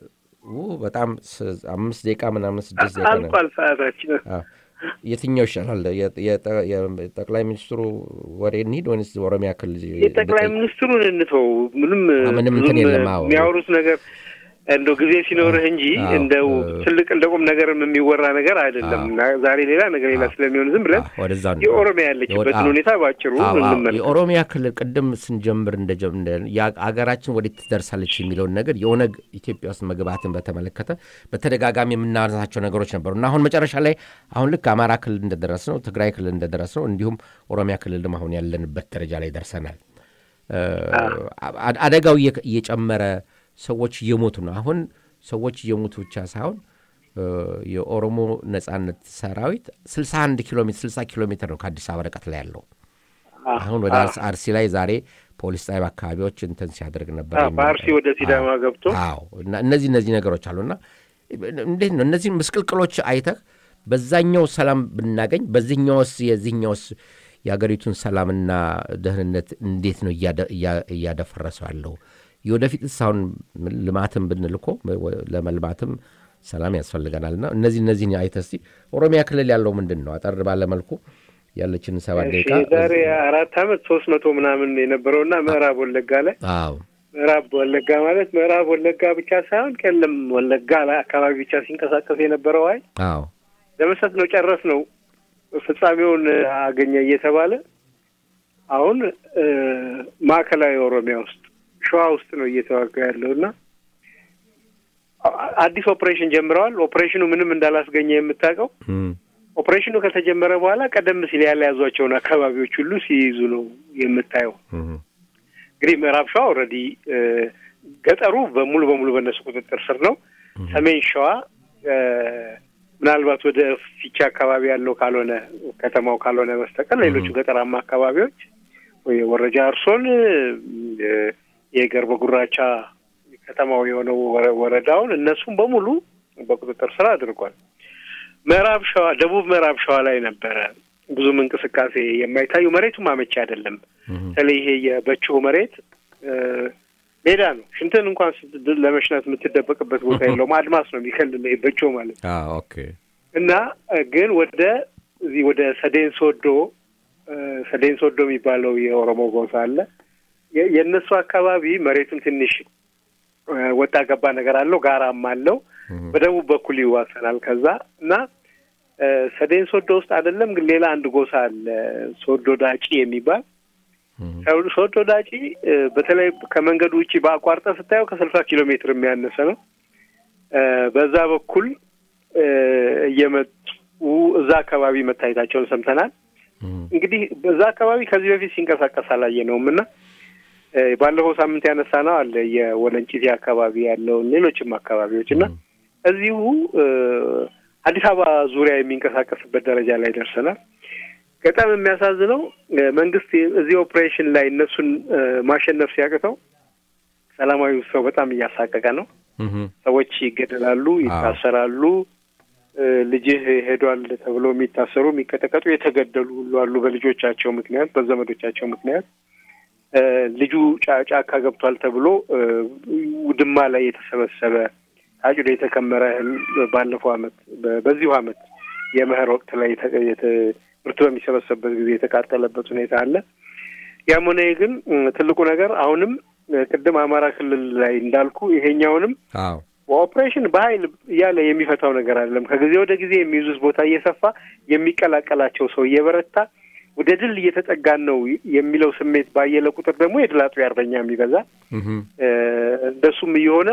ው በጣም ስ- አምስት ደቂቃ ምናምን ስድስት ደቂቃ ነው። አልቋል ሰዓታችን። አዎ። የትኛው ይሻላል? የ- የጠ- የጠቅላይ ሚኒስትሩ ወሬ እንሂድ ወይንስ ኦሮሚያ ክልል የጠቅላይ ሚኒስትሩን እንተው። ምንም ምንም ብዙም እንትን የለም። አዎ። የሚያወሩት ነገር እንደው ጊዜ ሲኖርህ እንጂ አዎ። እንደው እ- ትልቅ እንደ ቁም ነገርም የሚወራ ነገር አይደለም። እና ዛሬ ሌላ ነገ ሌላ ስለሚሆን ዝም ብለን አዎ፣ ወደዛ ነው። የኦሮሚያ ያለችበትን አዎ። ሁኔታ ባጭሩ አዎ፣ አዎ። እንመልከት። የኦሮሚያ ክልል ቅድም ስንጀምር እንደጀ- እንደ ያ- አገራችን ወዴት ትደርሳለች የሚለውን ነገር የኦነግ ኢትዮጵያ ውስጥ መግባትን በተመለከተ በተደጋጋሚ የምናነሳቸው ነገሮች ነበሩ እና አሁን መጨረሻ ላይ አሁን ልክ አማራ ክልል እንደደረስ ነው፣ ትግራይ ክልል እንደደረስ ነው፣ እንዲሁም ኦሮሚያ ክልልም አሁን ያለንበት ደረጃ ላይ ደርሰናል። እ፣ አ- አደጋው እየ- እየጨመረ ሰዎች እየሞቱ ነው። አሁን ሰዎች እየሞቱ ብቻ ሳይሆን እ፣ የኦሮሞ ነጻነት ሰራዊት 61 ኪሎ ሜትር 60 ኪሎ ሜትር ነው ከአዲስ አበባ ርቀት ላይ ያለው። አሁን ወደ አርስ- አርሲ ላይ ዛሬ ፖሊስ ጣቢያ አካባቢዎች እንትን ሲያደርግ ነበር። አዎ፣ በአርሲ ወደ ሲዳማ አዎ፣ ገብቶ አዎ እና እነዚህ እነዚህ ነገሮች አሉና እንዴት ነው እነዚህ ምስቅልቅሎች አይተህ በዛኛው ሰላም ብናገኝ በዚህኛውስ የዚህኛውስ የአገሪቱን ሰላምና ደህንነት እንዴት ነው እያደ- እያ- እያደፈረሰው ያለው? የወደፊትስ አሁን ልማትም ብንል እኮ ለመልማትም ሰላም ያስፈልገናልና እነዚህ እነዚህን አይተህ እስቲ ኦሮሚያ ክልል ያለው ምንድን ነው? አጠር ባለ መልኩ ያለችን ሰባት እሺ፣ ደቂቃ የዛሬ አራት አመት ሶስት መቶ ምናምን የነበረውና ምዕራብ ወለጋ ላይ አዎ ምዕራብ ወለጋ ማለት ምዕራብ ወለጋ ብቻ ሳይሆን ቀለም ወለጋ ላይ አካባቢ ብቻ ሲንቀሳቀስ የነበረው ኃይል አዎ ለመስጠት ነው ጨረስ ነው ፍጻሜውን አገኘ እየተባለ አሁን እ፣ ማዕከላዊ ኦሮሚያ ውስጥ ሸዋ ውስጥ ነው እየተዋጋ ያለው እና አ- አዲስ ኦፕሬሽን ጀምረዋል። ኦፕሬሽኑ ምንም እንዳላስገኘ የምታውቀው እም፣ ኦፕሬሽኑ ከተጀመረ በኋላ ቀደም ሲል ያልያዟቸውን አካባቢዎች ሁሉ ሲይዙ ነው የምታየው። እም፣ እንግዲህ ምዕራብ ሸዋ ኦልሬዲ ገጠሩ በሙሉ በሙሉ በእነሱ ቁጥጥር ስር ነው። ሰሜን ሸዋ እ፣ ምናልባት ወደ ፊቻ አካባቢ ያለው ካልሆነ ከተማው ካልሆነ በስተቀር ሌሎቹ ገጠራማ አካባቢዎች ወይ ወረጃ እርሶን እ፣ የገርበ ጉራቻ ከተማው የሆነው ወረ- ወረዳውን እነሱም በሙሉ በቁጥጥር ስር አድርጓል። ምዕራብ ሸዋ ደቡብ ምዕራብ ሸዋ ላይ ነበረ ብዙም እንቅስቃሴ የማይታዩ መሬቱም አመቺ አይደለም። በተለይ ይሄ የበቾ መሬት እ፣ ሜዳ ነው። ሽንትን እንኳን ስት- ለመሽናት የምትደበቅበት ቦታ የለውም። አድማስ ነው የሚከልል ይሄ በቾ ማለት አዎ ኦኬ እና እ፣ ግን ወደ እዚህ ወደ ሰዴን ሶዶ እ፣ ሰዴን ሶዶ የሚባለው የኦሮሞ ጎሳ አለ። የ- የእነሱ አካባቢ መሬቱም ትንሽ እ፣ ወጣ ገባ ነገር አለው፣ ጋራም አለው። በደቡብ በኩል ይዋሰናል ከዛ እና እ፣ ሰዴን ሶዶ ውስጥ አይደለም ግን ሌላ አንድ ጎሳ አለ ሶዶ ዳጪ የሚባል ሶዶ ዳጪ እ፣ በተለይ ከመንገዱ ውጭ በአቋርጠ ስታየው ከስልሳ ኪሎ ሜትር የሚያነሰ ነው። እ፣ በዛ በኩል እ፣ እየመጡ እዛ አካባቢ መታየታቸውን ሰምተናል። እንግዲህ በዛ አካባቢ ከዚህ በፊት ሲንቀሳቀስ አላየነውም እና እ፣ ባለፈው ሳምንት ያነሳ ነው አለ የወለንጭቴ አካባቢ ያለውን ሌሎችም አካባቢዎች እና እዚሁ እ፣ አዲስ አበባ ዙሪያ የሚንቀሳቀስበት ደረጃ ላይ ደርሰናል። በጣም የሚያሳዝነው እ፣ መንግስት እዚህ ኦፕሬሽን ላይ እነሱን እ፣ ማሸነፍ ሲያቅተው ሰላማዊ ሰው በጣም እያሳቀቀ ነው። ሰዎች ይገደላሉ፣ ይታሰራሉ። እ፣ ልጅህ ሄዷል ተብሎ የሚታሰሩ የሚቀጠቀጡ፣ የተገደሉ ሁሉ አሉ በልጆቻቸው ምክንያት፣ በዘመዶቻቸው ምክንያት። እ፣ ልጁ ጫ- ጫካ ገብቷል ተብሎ እ፣ ውድማ ላይ የተሰበሰበ አጭዶ የተከመረ እህል ባለፈው አመት በ- በዚሁ አመት የመኸር ወቅት ላይ የተ- የተ- ምርት በሚሰበሰብበት ጊዜ የተቃጠለበት ሁኔታ አለ። ያም ሆነ ይህ ግን እ፣ ትልቁ ነገር አሁንም እ፣ ቅድም አማራ ክልል ላይ እንዳልኩ ይሄኛውንም አዎ በኦፕሬሽን በኃይል እያለ የሚፈታው ነገር አይደለም። ከጊዜ ወደ ጊዜ የሚይዙት ቦታ እየሰፋ የሚቀላቀላቸው ሰው እየበረታ ወደ ድል እየተጠጋን ነው የሚለው ስሜት ባየለ ቁጥር ደግሞ የድል አጥቢ አርበኛ የሚበዛ እህም፣ እ፣ እንደሱም እየሆነ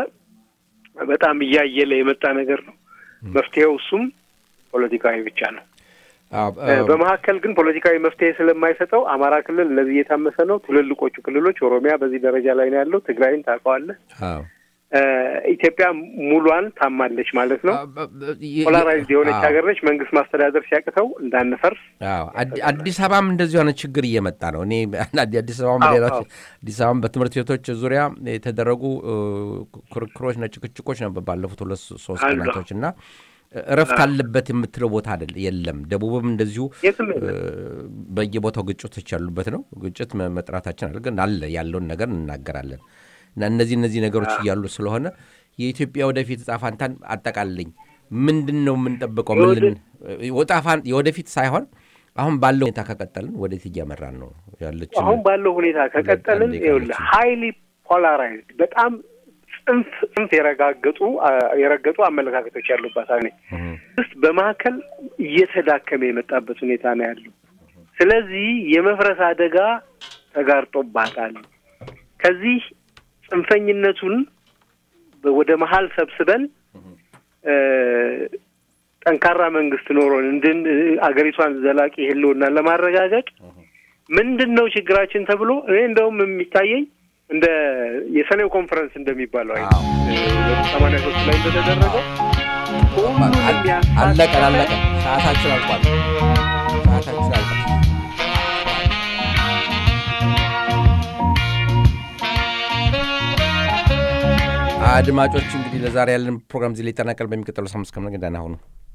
በጣም እያየለ የመጣ ነገር ነው። መፍትሄው እሱም ፖለቲካዊ ብቻ ነው። አዎ፣ እ፣ እ፣ በመካከል ግን ፖለቲካዊ መፍትሄ ስለማይሰጠው አማራ ክልል ለዚህ እየታመሰ ነው። ትልልቆቹ ክልሎች ኦሮሚያ በዚህ ደረጃ ላይ ነው ያለው። ትግራይን ታውቀዋለህ። አዎ። እ፣ ኢትዮጵያ ሙሏን ታማለች ማለት ነው። አ- በ- በ- የ- ፖላራይዝድ የሆነች አዎ። ሀገር ነች። መንግስት ማስተዳደር ሲያቅተው እንዳንፈርስ አዎ አዲ- አዲስ አበባም እንደዚሁ አይነት ችግር እየመጣ ነው። እኔ አንዳንዴ አዲስ አበባም አዎ፣ ሌሎች አዎ። አዲስ አበባም በትምህርት ቤቶች ዙሪያ የተደረጉ እ፣ ክርክሮች ና ጭቅጭቆች ነበር ባለፉት ሁለት ሶስት አሉ። ቀናቶች እና እረፍት አለበት የምትለው ቦታ አይደል የለም። ደቡብም እንደዚሁ የትም እ፣ የለም። በየቦታው ግጭቶች ያሉበት ነው። ግጭት መ- መጥራታችን አለ ግን አለ ያለውን ነገር እንናገራለን እና እነዚህ እነዚህ ነገሮች እያሉ ስለሆነ የኢትዮጵያ ወደፊት ዕጣ ፈንታን አጠቃልኝ ምንድን ነው የምንጠብቀው? ምን ልን- ወጣ ፋን- የወደፊት ሳይሆን አሁን ባለው ሁኔታ ከቀጠልን ወዴት እያመራን ነው ያለችን? አሁን ባለው ሁኔታ ከቀጠልን አንዴ ይኸውልህ ቀረችን። ሀይሊ ፖላራይዝድ በጣም ጽንፍ ጽንፍ የረጋገጡ አ- የረገጡ አመለካከቶች ያሉባት ሀገር ነች። መንግስት በመካከል እየተዳከመ የመጣበት ሁኔታ ነው ያለው። ስለዚህ የመፍረስ አደጋ ተጋርጦባታል። ከዚህ ጽንፈኝነቱን በ- ወደ መሀል ሰብስበን እ፣ ጠንካራ መንግስት ኖሮን እንድን አገሪቷን ዘላቂ ህልውና ለማረጋገጥ ምንድን ነው ችግራችን ተብሎ እኔ እንደውም የሚታየኝ እንደ የሰኔው ኮንፈረንስ እንደሚባለው አይነት ሰማንያ ሶስት ላይ እንደተደረገው ሁሉንም ያሳተፈ አለቀን አለቀን። ሰዓታችን አልቋል። ሰዓታችን አልቋል። አድማጮች እንግዲህ ለዛሬ ያለን ፕሮግራም እዚህ ላይ ይጠናቀል። በሚቀጥለው ሳምንት እስከምንገናኝ ደህና ሁኑ።